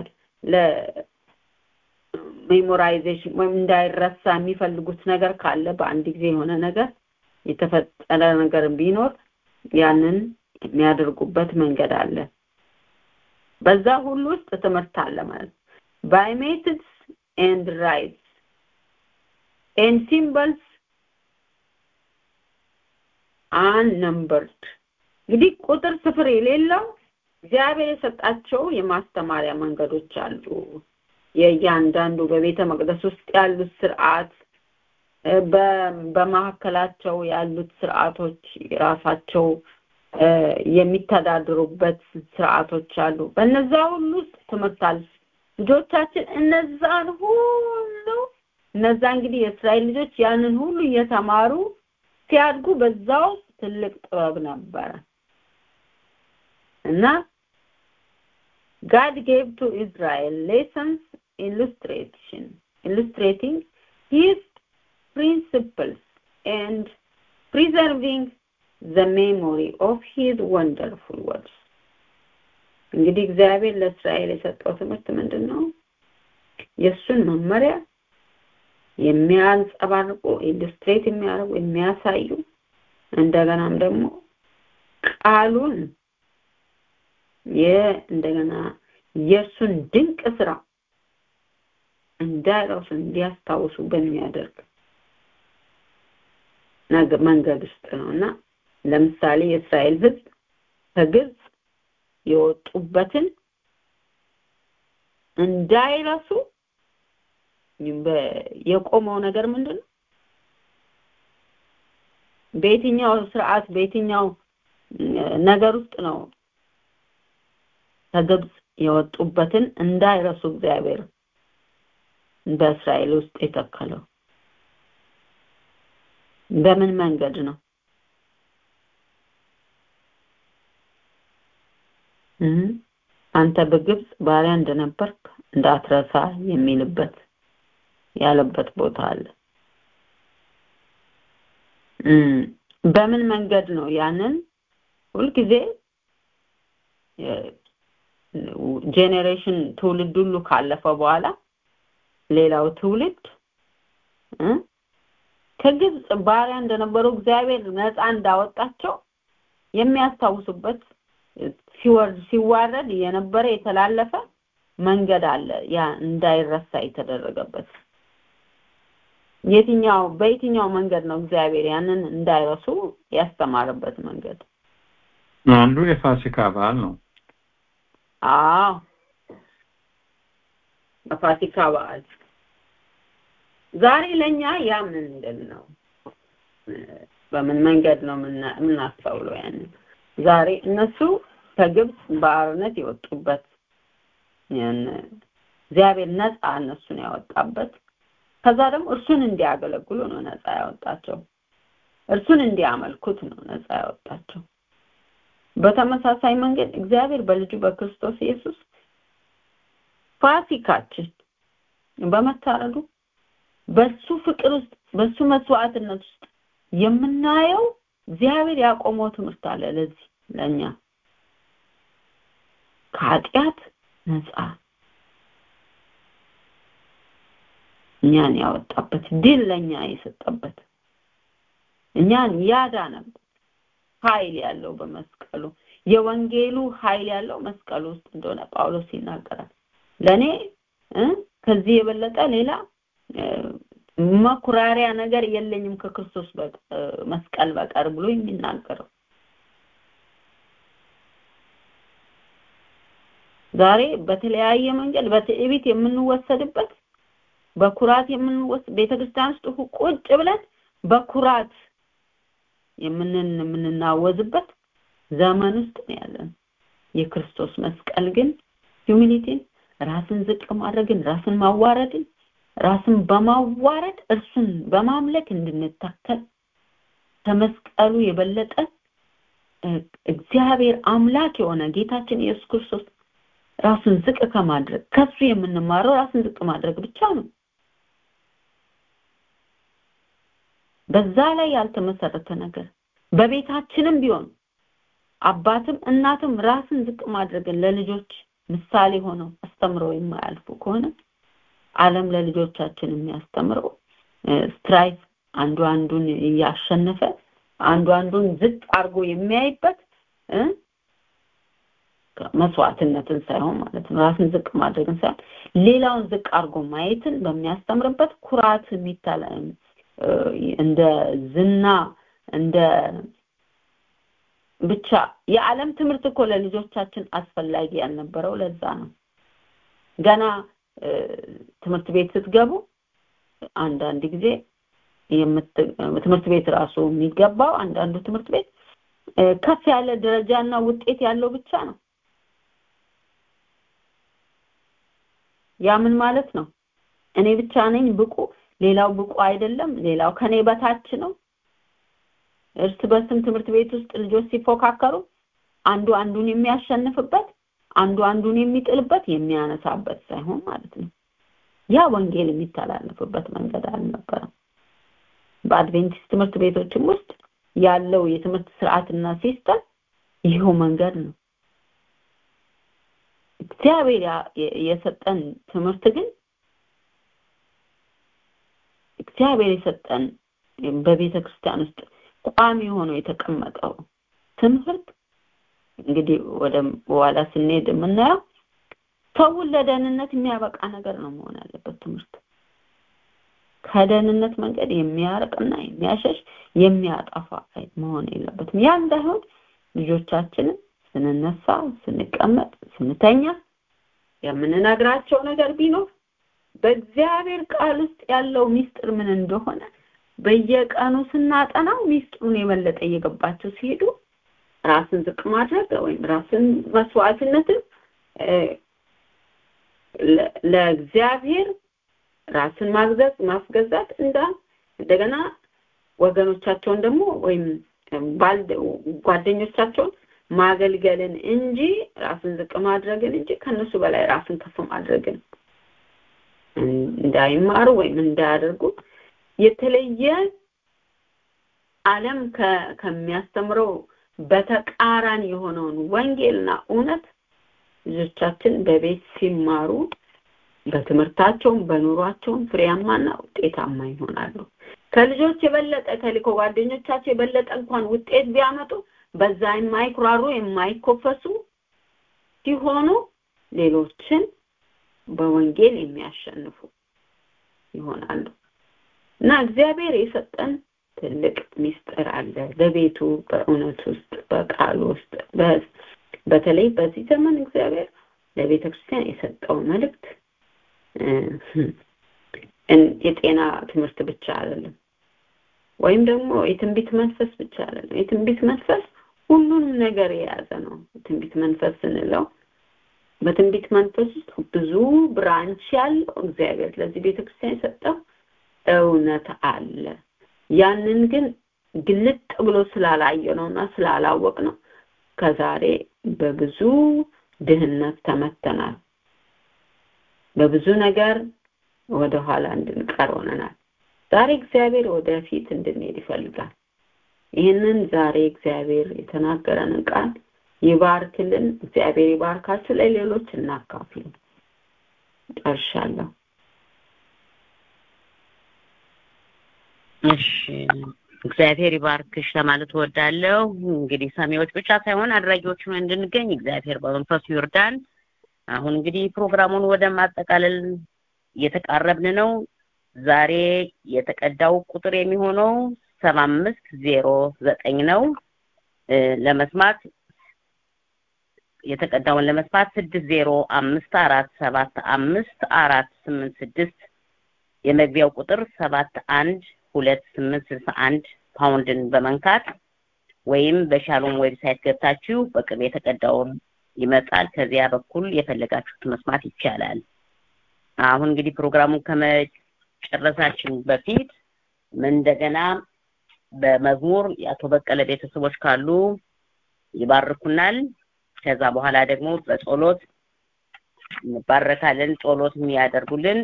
ለሜሞራይዜሽን ወይም እንዳይረሳ የሚፈልጉት ነገር ካለ በአንድ ጊዜ የሆነ ነገር የተፈጠረ ነገር ቢኖር ያንን የሚያደርጉበት መንገድ አለ በዛ ሁሉ ውስጥ ትምህርት አለ ማለት by methods and rites and symbols unnumbered እንግዲህ ቁጥር ስፍር የሌለው እግዚአብሔር የሰጣቸው የማስተማሪያ መንገዶች አሉ የእያንዳንዱ በቤተ መቅደስ ውስጥ ያሉት ስርዓት በመካከላቸው ያሉት ስርዓቶች ራሳቸው የሚተዳድሩበት ስርዓቶች አሉ በነዛ ሁሉ ውስጥ ትምህርት አለ ልጆቻችን እነዛን ሁሉ እነዛ እንግዲህ የእስራኤል ልጆች ያንን ሁሉ እየተማሩ ሲያድጉ በዛ ውስጥ ትልቅ ጥበብ ነበረ እና God gave to Israel lessons illustration illustrating his principles and preserving the memory of his wonderful words እንግዲህ እግዚአብሔር ለእስራኤል የሰጠው ትምህርት ምንድን ነው የእሱን መመሪያ የሚያንጸባርቁ ኢሉስትሬት የሚያደርጉ የሚያሳዩ እንደገናም ደግሞ ቃሉን እንደገና የእሱን ድንቅ ስራ እንዳይረሱ እንዲያስታውሱ በሚያደርግ መንገድ ውስጥ ነው እና ለምሳሌ የእስራኤል ህዝብ ከግብፅ የወጡበትን እንዳይረሱ የቆመው ነገር ምንድን ነው በየትኛው ስርዓት በየትኛው ነገር ውስጥ ነው ከግብፅ የወጡበትን እንዳይረሱ እግዚአብሔር በእስራኤል ውስጥ የተከለው በምን መንገድ ነው አንተ በግብፅ ባሪያ እንደነበርክ እንዳትረሳ የሚልበት ያለበት ቦታ አለ በምን መንገድ ነው ያንን ሁልጊዜ ጄኔሬሽን ትውልድ ሁሉ ካለፈ በኋላ ሌላው ትውልድ ከግብፅ ባሪያ እንደነበሩ እግዚአብሔር ነፃ እንዳወጣቸው የሚያስታውሱበት ሲወርድ ሲዋረድ የነበረ የተላለፈ መንገድ አለ ያ እንዳይረሳ የተደረገበት የትኛው በየትኛው መንገድ ነው እግዚአብሔር ያንን እንዳይረሱ ያስተማረበት መንገድ አንዱ የፋሲካ በዓል ነው አዎ በፋሲካ በዓል ዛሬ ለኛ ያ ምንድን ነው በምን መንገድ ነው የምናስተውለው ያንን ዛሬ እነሱ ከግብፅ ባርነት የወጡበት እግዚአብሔር ነፃ እነሱን ያወጣበት ከዛ ደግሞ እርሱን እንዲያገለግሉ ነው ነፃ ያወጣቸው እርሱን እንዲያመልኩት ነው ነፃ ያወጣቸው በተመሳሳይ መንገድ እግዚአብሔር በልጁ በክርስቶስ ኢየሱስ ፋሲካችን በመታረዱ በሱ ፍቅር ውስጥ በሱ መስዋዕትነት ውስጥ የምናየው እግዚአብሔር ያቆመው ትምህርት አለ ለዚህ ለኛ ከኃጢአት ነፃ እኛን ያወጣበት ድል ለእኛ የሰጠበት እኛን ያዳነበት ኃይል ያለው በመስቀሉ የወንጌሉ ኃይል ያለው መስቀሉ ውስጥ እንደሆነ ጳውሎስ ይናገራል ለእኔ ከዚህ የበለጠ ሌላ መኩራሪያ ነገር የለኝም ከክርስቶስ መስቀል በቀር ብሎ የሚናገረው ዛሬ በተለያየ መንገድ በትዕቢት የምንወሰድበት በኩራት የምንወስድ ቤተክርስቲያን ውስጥ ቁጭ ብለን በኩራት የምንን የምንናወዝበት ዘመን ውስጥ ነው ያለን የክርስቶስ መስቀል ግን ሂዩሚሊቲን ራስን ዝቅ ማድረግን ራስን ማዋረድን ራስን በማዋረድ እርሱን በማምለክ እንድንታከል ከመስቀሉ የበለጠ እግዚአብሔር አምላክ የሆነ ጌታችን ኢየሱስ ክርስቶስ ራሱን ዝቅ ከማድረግ ከሱ የምንማረው ራስን ዝቅ ማድረግ ብቻ ነው በዛ ላይ ያልተመሰረተ ነገር በቤታችንም ቢሆን አባትም እናትም ራስን ዝቅ ማድረግን ለልጆች ምሳሌ ሆነው አስተምረው የማያልፉ ከሆነ ዓለም ለልጆቻችን የሚያስተምረው ስትራይፍ አንዱ አንዱን እያሸነፈ አንዱ አንዱን ዝቅ አድርጎ የሚያይበት መስዋዕትነትን ሳይሆን ማለት ነው ራስን ዝቅ ማድረግን ሳይሆን ሌላውን ዝቅ አድርጎ ማየትን በሚያስተምርበት ኩራት የሚታለ እንደ ዝና እንደ ብቻ የዓለም ትምህርት እኮ ለልጆቻችን አስፈላጊ ያልነበረው ለዛ ነው ገና ትምህርት ቤት ስትገቡ አንዳንድ ጊዜ ትምህርት ቤት ራሱ የሚገባው አንዳንዱ ትምህርት ቤት ከፍ ያለ ደረጃና ውጤት ያለው ብቻ ነው ያ ምን ማለት ነው እኔ ብቻ ነኝ ብቁ ሌላው ብቁ አይደለም ሌላው ከኔ በታች ነው እርስ በርስም ትምህርት ቤት ውስጥ ልጆች ሲፎካከሩ አንዱ አንዱን የሚያሸንፍበት አንዱ አንዱን የሚጥልበት የሚያነሳበት ሳይሆን ማለት ነው ያ ወንጌል የሚተላለፍበት መንገድ አልነበረም በአድቬንቲስት ትምህርት ቤቶችም ውስጥ ያለው የትምህርት ስርዓትና ሲስተም ይኸው መንገድ ነው እግዚአብሔር የሰጠን ትምህርት ግን እግዚአብሔር የሰጠን በቤተ ክርስቲያን ውስጥ ቋሚ ሆኖ የተቀመጠው ትምህርት እንግዲህ ወደ በኋላ ስንሄድ የምናየው ሰውን ለደህንነት የሚያበቃ ነገር ነው መሆን ያለበት ትምህርት ከደህንነት መንገድ የሚያርቅና የሚያሸሽ የሚያጠፋ መሆን የለበትም ያ እንዳይሆን ልጆቻችንን ስንነሳ ስንቀመጥ ስንተኛ የምንነግራቸው ነገር ቢኖር በእግዚአብሔር ቃል ውስጥ ያለው ሚስጥር ምን እንደሆነ በየቀኑ ስናጠናው ሚስጥሩን የበለጠ እየገባቸው ሲሄዱ ራስን ዝቅ ማድረግ ወይም ራስን መስዋዕትነትን ለእግዚአብሔር ራስን ማግዘዝ ማስገዛት እንዳ እንደገና ወገኖቻቸውን ደግሞ ወይም ጓደኞቻቸውን ማገልገልን እንጂ ራስን ዝቅ ማድረግን እንጂ ከነሱ በላይ ራስን ከፍ ማድረግን እንዳይማሩ ወይም እንዳያደርጉ የተለየ ዓለም ከሚያስተምረው በተቃራኒ የሆነውን ወንጌልና እውነት ልጆቻችን በቤት ሲማሩ በትምህርታቸውም በኑሯቸውም ፍሬያማና ውጤታማ ይሆናሉ ከልጆች የበለጠ ከሊኮ ጓደኞቻቸው የበለጠ እንኳን ውጤት ቢያመጡ በዛ የማይኩራሩ የማይኮፈሱ ሲሆኑ ሌሎችን በወንጌል የሚያሸንፉ ይሆናሉ እና እግዚአብሔር የሰጠን ትልቅ ሚስጥር አለ በቤቱ በእውነት ውስጥ በቃል ውስጥ በተለይ በዚህ ዘመን እግዚአብሔር ለቤተ ክርስቲያን የሰጠው መልእክት የጤና ትምህርት ብቻ አይደለም ወይም ደግሞ የትንቢት መንፈስ ብቻ አይደለም የትንቢት መንፈስ ሁሉንም ነገር የያዘ ነው ትንቢት መንፈስ ስንለው በትንቢት መንፈስ ውስጥ ብዙ ብራንች ያለው እግዚአብሔር ለዚህ ቤተክርስቲያን የሰጠው እውነት አለ ያንን ግን ግልጥ ብሎ ስላላየ ነውና ስላላወቅ ነው ከዛሬ በብዙ ድህነት ተመተናል በብዙ ነገር ወደ ኋላ እንድንቀር ሆነናል ዛሬ እግዚአብሔር ወደፊት እንድንሄድ ይፈልጋል ይህንን ዛሬ እግዚአብሔር የተናገረንን ቃል ይባርክልን። እግዚአብሔር ይባርካችሁ። ለሌሎች እናካፍል። ጨርሻለሁ። እሺ እግዚአብሔር ይባርክሽ ለማለት እወዳለሁ። እንግዲህ ሰሚዎች ብቻ ሳይሆን አድራጊዎችን እንድንገኝ እግዚአብሔር በመንፈሱ ይርዳን። አሁን እንግዲህ ፕሮግራሙን ወደ ማጠቃለል እየተቃረብን ነው። ዛሬ የተቀዳው ቁጥር የሚሆነው ሰባ አምስት ዜሮ ዘጠኝ ነው። እ ለመስማት የተቀዳውን ለመስማት ስድስት ዜሮ አምስት አራት ሰባት አምስት አራት ስምንት ስድስት የመግቢያው ቁጥር ሰባት አንድ ሁለት ስምንት ስልሳ አንድ ፓውንድን በመንካት ወይም በሻሎም ዌብሳይት ገብታችሁ በቅርብ የተቀዳውን ይመጣል። ከዚያ በኩል የፈለጋችሁት መስማት ይቻላል። አሁን እንግዲህ ፕሮግራሙን ከመጨረሳችን በፊት ምን እንደገና በመዝሙር የአቶ በቀለ ቤተሰቦች ካሉ ይባርኩናል። ከዛ በኋላ ደግሞ በጸሎት እንባረካለን። ጸሎት የሚያደርጉልን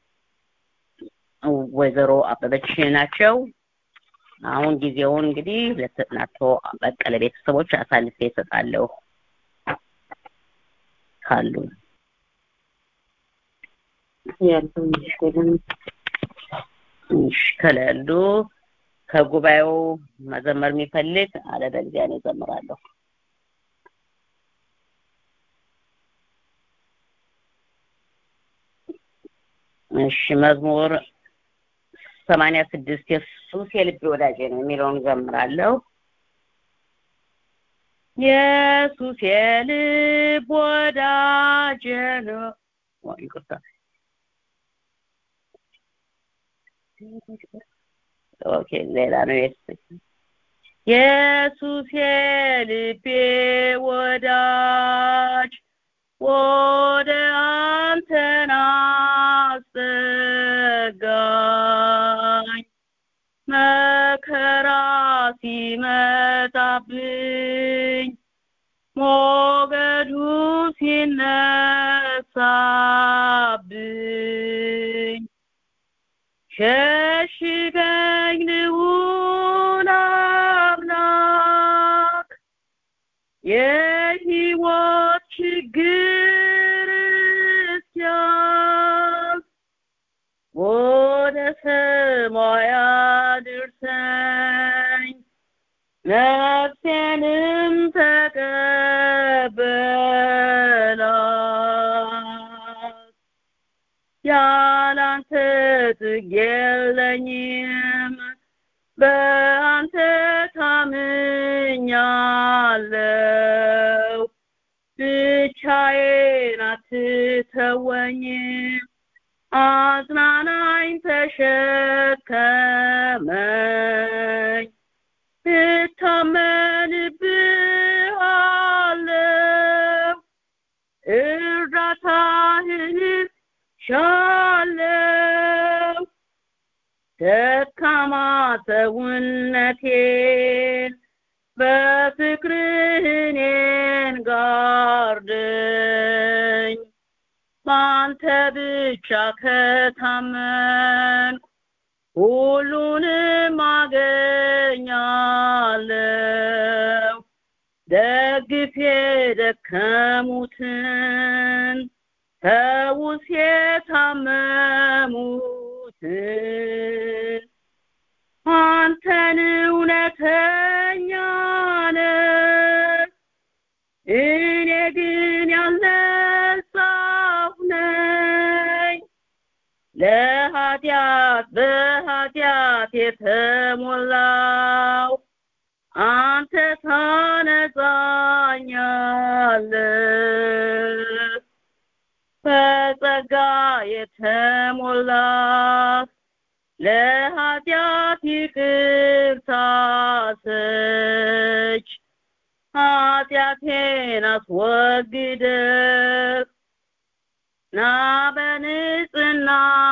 ወይዘሮ አበበች ናቸው። አሁን ጊዜውን እንግዲህ ለአቶ በቀለ ቤተሰቦች አሳልፌ እሰጣለሁ ካሉ ያለው ይመስገን። እሺ፣ ከሌሉ ከጉባኤው መዘመር የሚፈልግ አለበለዚያ እኔ እዘምራለሁ። እሺ መዝሙር ሰማንያ ስድስት የሱስ የልቤ ወዳጄ ነው የሚለውን እዘምራለሁ። ኢየሱስ የልብ ወዳጄ ነው። ኦ፣ ይቅርታ ኦኬ፣ ሌላ ነው የስ ኢየሱስ የልቤ ወዳጅ ወደ አንተ ናስጠጋኝ መከራ ሲመጣብኝ ሞገዱ ሲነሳብኝ ሸሽገኝ ልዑል አምላክ የሕይወት ችግር እስኪያልፍ ወደ ሰማይ አድርሰኝ ነፍሴንም ተቀበላት ያላንተ ጥግ የለኝም በአንተ ታምኛለሁ ብቻዬን አትተወኝም አጽናናኝ ተሸከመኝ እታመንብሃለሁ እርዳታህን ሻለው ደካማ ሰውነቴን በፍቅርህ እኔን ጋርደኝ በአንተ ብቻ ከታመንኩ ሁሉንም አገኛለሁ ደግፌ የደከሙትን ፈውስ የታመሙትን አንተን እውነተኛ ነህ እኔ ግን ያልነጻሁ ነኝ ለኃጢአት በኃጢአት የተሞላው አንተ ታነጻኛለህ በጸጋ የተሞላ ለኃጢአት ይቅርታ ሰጭ ኃጢአቴን አስወግደህ ና በንጽህና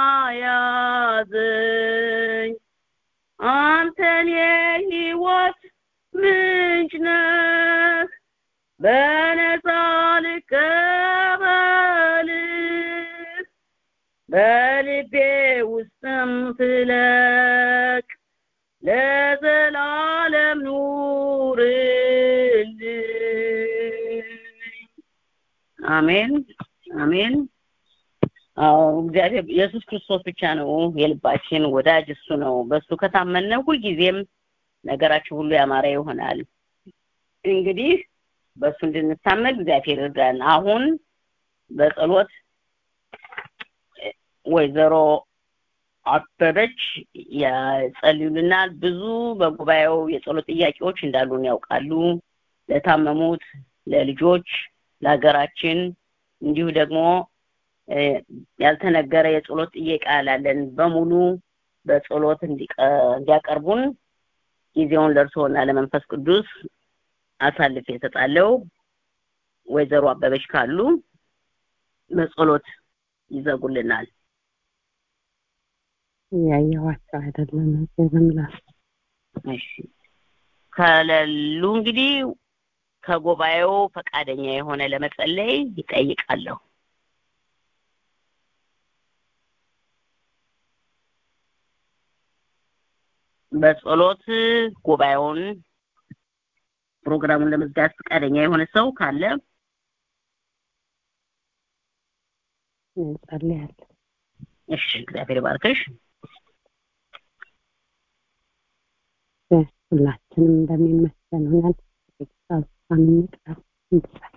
ያዘኝ አንተን የሕይወት ምንጭ ነህ በነፃ ልቀበልህ በልቤ ውስጥም ፍለቅ ለዘላለም ኑርልኝ አሜን አሜን አዎ እግዚአብሔር ኢየሱስ ክርስቶስ ብቻ ነው የልባችን ወዳጅ እሱ ነው በሱ ከታመነ ሁልጊዜም ነገራችን ሁሉ ያማረ ይሆናል እንግዲህ በሱ እንድንታመን እግዚአብሔር ይርዳን አሁን በጸሎት ወይዘሮ አበበች ያጸልዩልናል ብዙ በጉባኤው የጸሎት ጥያቄዎች እንዳሉን ያውቃሉ ለታመሙት ለልጆች ለሀገራችን እንዲሁ ደግሞ ያልተነገረ የጸሎት ጥያቄ አላለን በሙሉ በጸሎት እንዲያቀርቡን ጊዜውን ለእርስዎና ለመንፈስ ቅዱስ አሳልፌ እሰጣለሁ ወይዘሮ አበበች ካሉ በጸሎት ይዘጉልናል ያየኋቸው አይደለም ዝምላስ እሺ ከሌሉ እንግዲህ ከጉባኤው ፈቃደኛ የሆነ ለመጸለይ ይጠይቃለሁ በጸሎት ጉባኤውን ፕሮግራሙን ለመዝጋት ፈቃደኛ የሆነ ሰው ካለ እንጸልያለን እሺ እግዚአብሔር ባርክሽ ሁላችንም እንደሚመስለን ሆነን ጌታን እንቅረብ እንጸልይ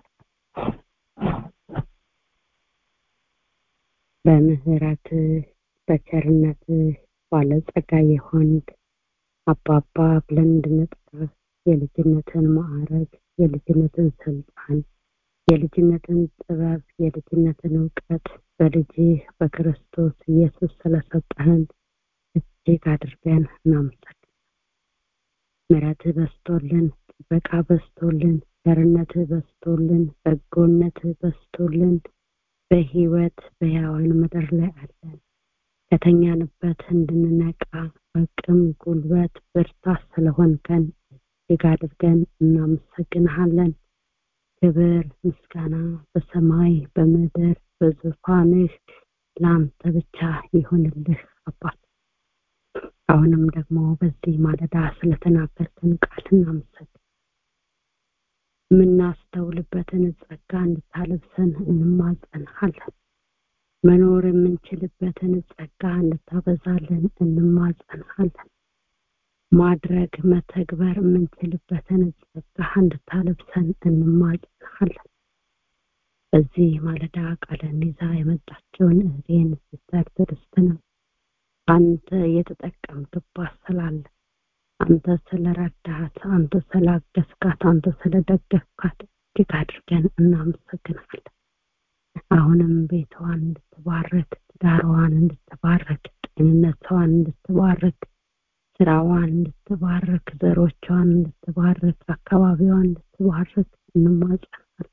በምህረት በቸርነት ባለጸጋ የሆንክ አባባ ብለን እንድንጠራ የልጅነትን ማዕረግ የልጅነትን ስልጣን የልጅነትን ጥበብ የልጅነትን እውቀት በልጅ በክርስቶስ ኢየሱስ ስለሰጠህን እጅግ አድርገን እናመሰግናለን ምሕረትህ በስቶልን ጥበቃ በስቶልን ቸርነትህ በስቶልን በጎነትህ በስቶልን በህይወት በሕያዋን ምድር ላይ አለን ከተኛንበት እንድንነቃ አቅም ጉልበት ብርታት ስለሆንከን እጅግ አድርገን እናመሰግንሃለን ክብር ምስጋና በሰማይ በምድር በዙፋንህ ለአንተ ብቻ ይሁንልህ አባት አሁንም ደግሞ በዚህ ማለዳ ስለተናገርክን ቃል እናመሰግን የምናስተውልበትን ጸጋ እንድታለብሰን እንማጸንሃለን መኖር የምንችልበትን ጸጋ እንድታበዛልን እንማጸንሃለን ማድረግ መተግበር የምንችልበትን ጸጋ እንድታለብሰን እንማጸንሃለን በዚህ ማለዳ ቃልን ይዛ የመጣችውን እህቴን ሲስተር ትዕግስትንም አንተ የተጠቀምክባት ስላለ አንተ ስለረዳሃት አንተ ስላገዝካት አንተ ስለደገፍካት እጅግ አድርገን እናመሰግናለን አሁንም ቤቷን እንድትባረክ ትዳሯን እንድትባረክ ጤንነቷን እንድትባረክ ስራዋን እንድትባረክ ዘሮቿን እንድትባረክ አካባቢዋን እንድትባረክ እንማጸናለን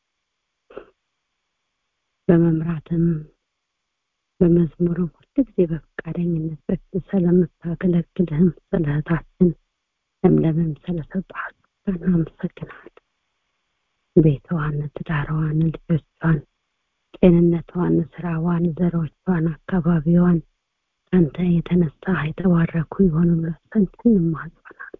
በመምራትም በመዝሙርም ሁልጊዜ በፈቃደኝነት በፊት ስለምታገለግልህም ስለ እህታችን ለምለምም ስለሰጣት እናመሰግናለን ቤቷን ትዳሯን ልጆቿን ጤንነቷን ስራዋን ዘሮቿን አካባቢዋን ከአንተ የተነሳ የተባረኩ የሆኑላት ዘንድ እንማጸናል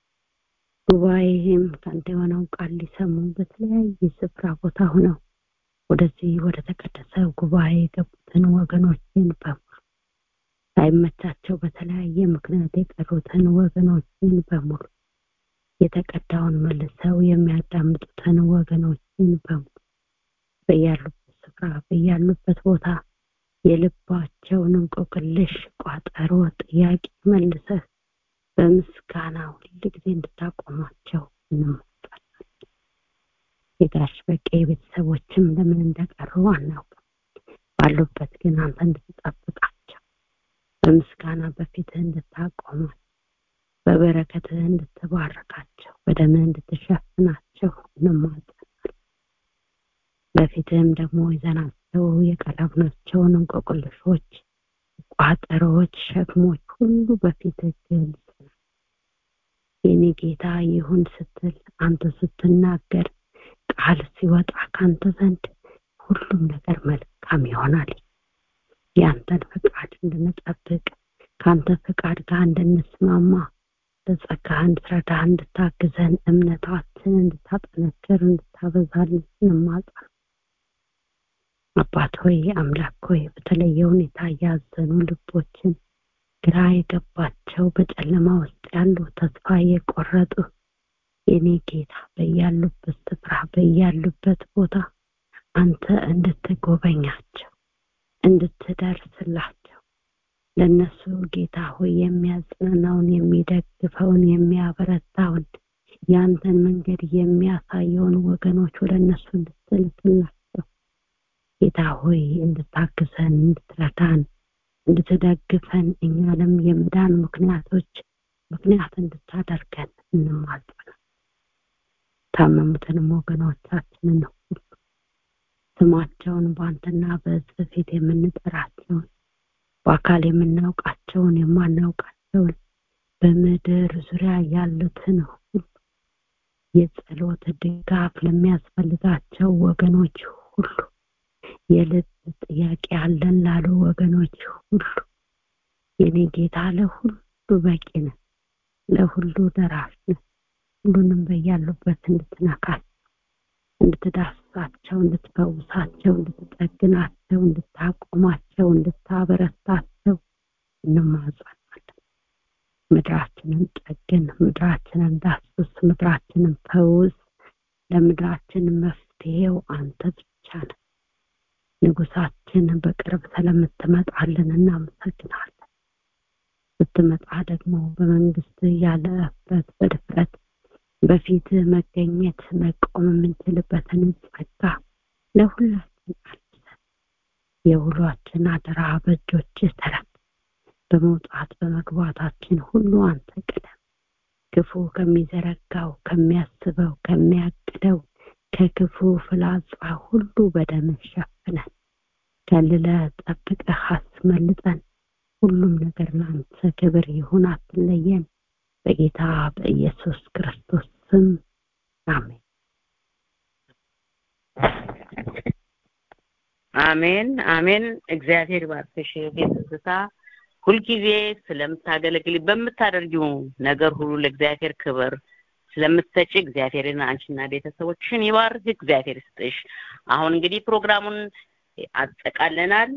ጉባኤም ከአንተ የሆነው ቃል ሊሰሙ በተለያየ ስፍራ ቦታ ሆነው ወደዚህ ወደ ተቀደሰ ጉባኤ የገቡትን ወገኖችን በሙሉ ሳይመቻቸው በተለያየ ምክንያት የቀሩትን ወገኖችን በሙሉ የተቀዳውን መልሰው የሚያዳምጡትን ወገኖችን በሙሉ በያሉበት ስፍራ በያሉበት ቦታ የልባቸውን እንቆቅልሽ ቋጠሮ ጥያቄ መልሰህ በምስጋና ሁል ጊዜ እንድታቆሟቸው እንማጣለን የጋሽ በቄ ቤተሰቦችም ለምን እንደቀሩ አናውቅም ባሉበት ግን አንተ እንድትጠብቃቸው በምስጋና በፊትህ እንድታቆማቸው በበረከትህ እንድትባርካቸው በደምህ እንድትሸፍናቸው እንማጸናል በፊትህም ደግሞ ይዘናቸው የቀረብናቸውን እንቆቅልሾች ቋጠሮዎች ሸክሞች ሁሉ በፊትህ ግልጽ የኔ ጌታ ይሁን ስትል አንተ ስትናገር ቃል ሲወጣ ካንተ ዘንድ ሁሉም ነገር መልካም ይሆናል ያንተን ፍቃድ እንድንጠብቅ ከአንተ ፍቃድ ጋር እንድንስማማ በጸጋ እንድትረዳ እንድታግዘን እምነታችን እንድታጠነክር እንድታበዛልን እንማጸን አባት ሆይ አምላክ ሆይ በተለየ ሁኔታ ያዘኑ ልቦችን ግራ የገባቸው በጨለማ ውስጥ ያሉ ተስፋ የቆረጡ የኔ ጌታ በያሉበት ስፍራ በያሉበት ቦታ አንተ እንድትጎበኛቸው እንድትደርስላቸው ለነሱ ጌታ ሆይ የሚያጽናናውን የሚደግፈውን የሚያበረታውን ያንተን መንገድ የሚያሳየውን ወገኖች ወደ እነሱ እንድትልክላቸው ጌታ ሆይ እንድታግዘን እንድትረዳን እንድትደግፈን እኛንም የምዳን ምክንያቶች ምክንያት እንድታደርገን እንማጸናል ታመሙትንም ወገኖቻችንን ሁሉ ስማቸውን በአንተና በህዝብ ፊት የምንጠራቸውን በአካል የምናውቃቸውን የማናውቃቸውን በምድር ዙሪያ ያሉትን ሁሉ የጸሎት ድጋፍ ለሚያስፈልጋቸው ወገኖች ሁሉ የልብ ጥያቄ አለን ላሉ ወገኖች ሁሉ የኔ ጌታ ለሁሉ በቂ ነህ ለሁሉ ደራሽ ነህ ሁሉንም በያሉበት እንድትነካቸው እንድትዳስሳቸው እንድትፈውሳቸው እንድትጠግናቸው እንድታቆማቸው እንድታበረታቸው እንማጸናለን ምድራችንን ጠግን ምድራችንን ዳስስ ምድራችንን ፈውስ ለምድራችን መፍትሄው አንተ ብቻ ነህ ንጉሳችን በቅርብ ስለምትመጣልን እናመሰግናለን ስትመጣ ደግሞ በመንግስት ያለ እፍረት በድፍረት በፊት መገኘት መቆም የምንችልበትን ጸጋ ለሁላችን አልብሰን የውሏችን አደራ በእጆች ተረክ በመውጣት በመግባታችን ሁሉ አንተ ቅደም ክፉ ከሚዘረጋው ከሚያስበው ከሚያቅደው ከክፉ ፍላጻ ሁሉ በደም ሸፍነን ከልለ ጠብቀህ አስመልጠን ሁሉም ነገር ለአንተ ክብር ይሁን አትለየን በጌታ በኢየሱስ ክርስቶስ ስም አሜን አሜን አሜን እግዚአብሔር ባርክሽ ቤት ትዝታ ሁልጊዜ ስለምታገለግል በምታደርጊው ነገር ሁሉ ለእግዚአብሔር ክብር ስለምትሰጪ እግዚአብሔርን አንቺና ቤተሰቦችን ይባርክ እግዚአብሔር ይስጥሽ አሁን እንግዲህ ፕሮግራሙን አጠቃለናል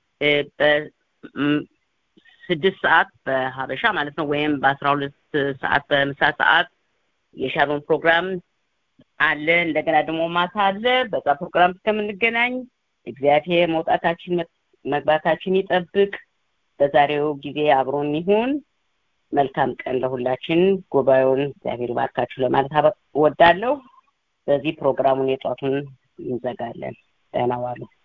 በስድስት ሰዓት በሀበሻ ማለት ነው ወይም በአስራ ሁለት ሰዓት በምሳ ሰዓት የሻሮን ፕሮግራም አለ እንደገና ደግሞ ማታ አለ በዛ ፕሮግራም እስከምንገናኝ እግዚአብሔር መውጣታችን መግባታችን ይጠብቅ በዛሬው ጊዜ አብሮን ይሁን መልካም ቀን ለሁላችን ጉባኤውን እግዚአብሔር ባርካችሁ ለማለት ወዳለሁ በዚህ ፕሮግራሙን የጧቱን እንዘጋለን ደህና ዋሉ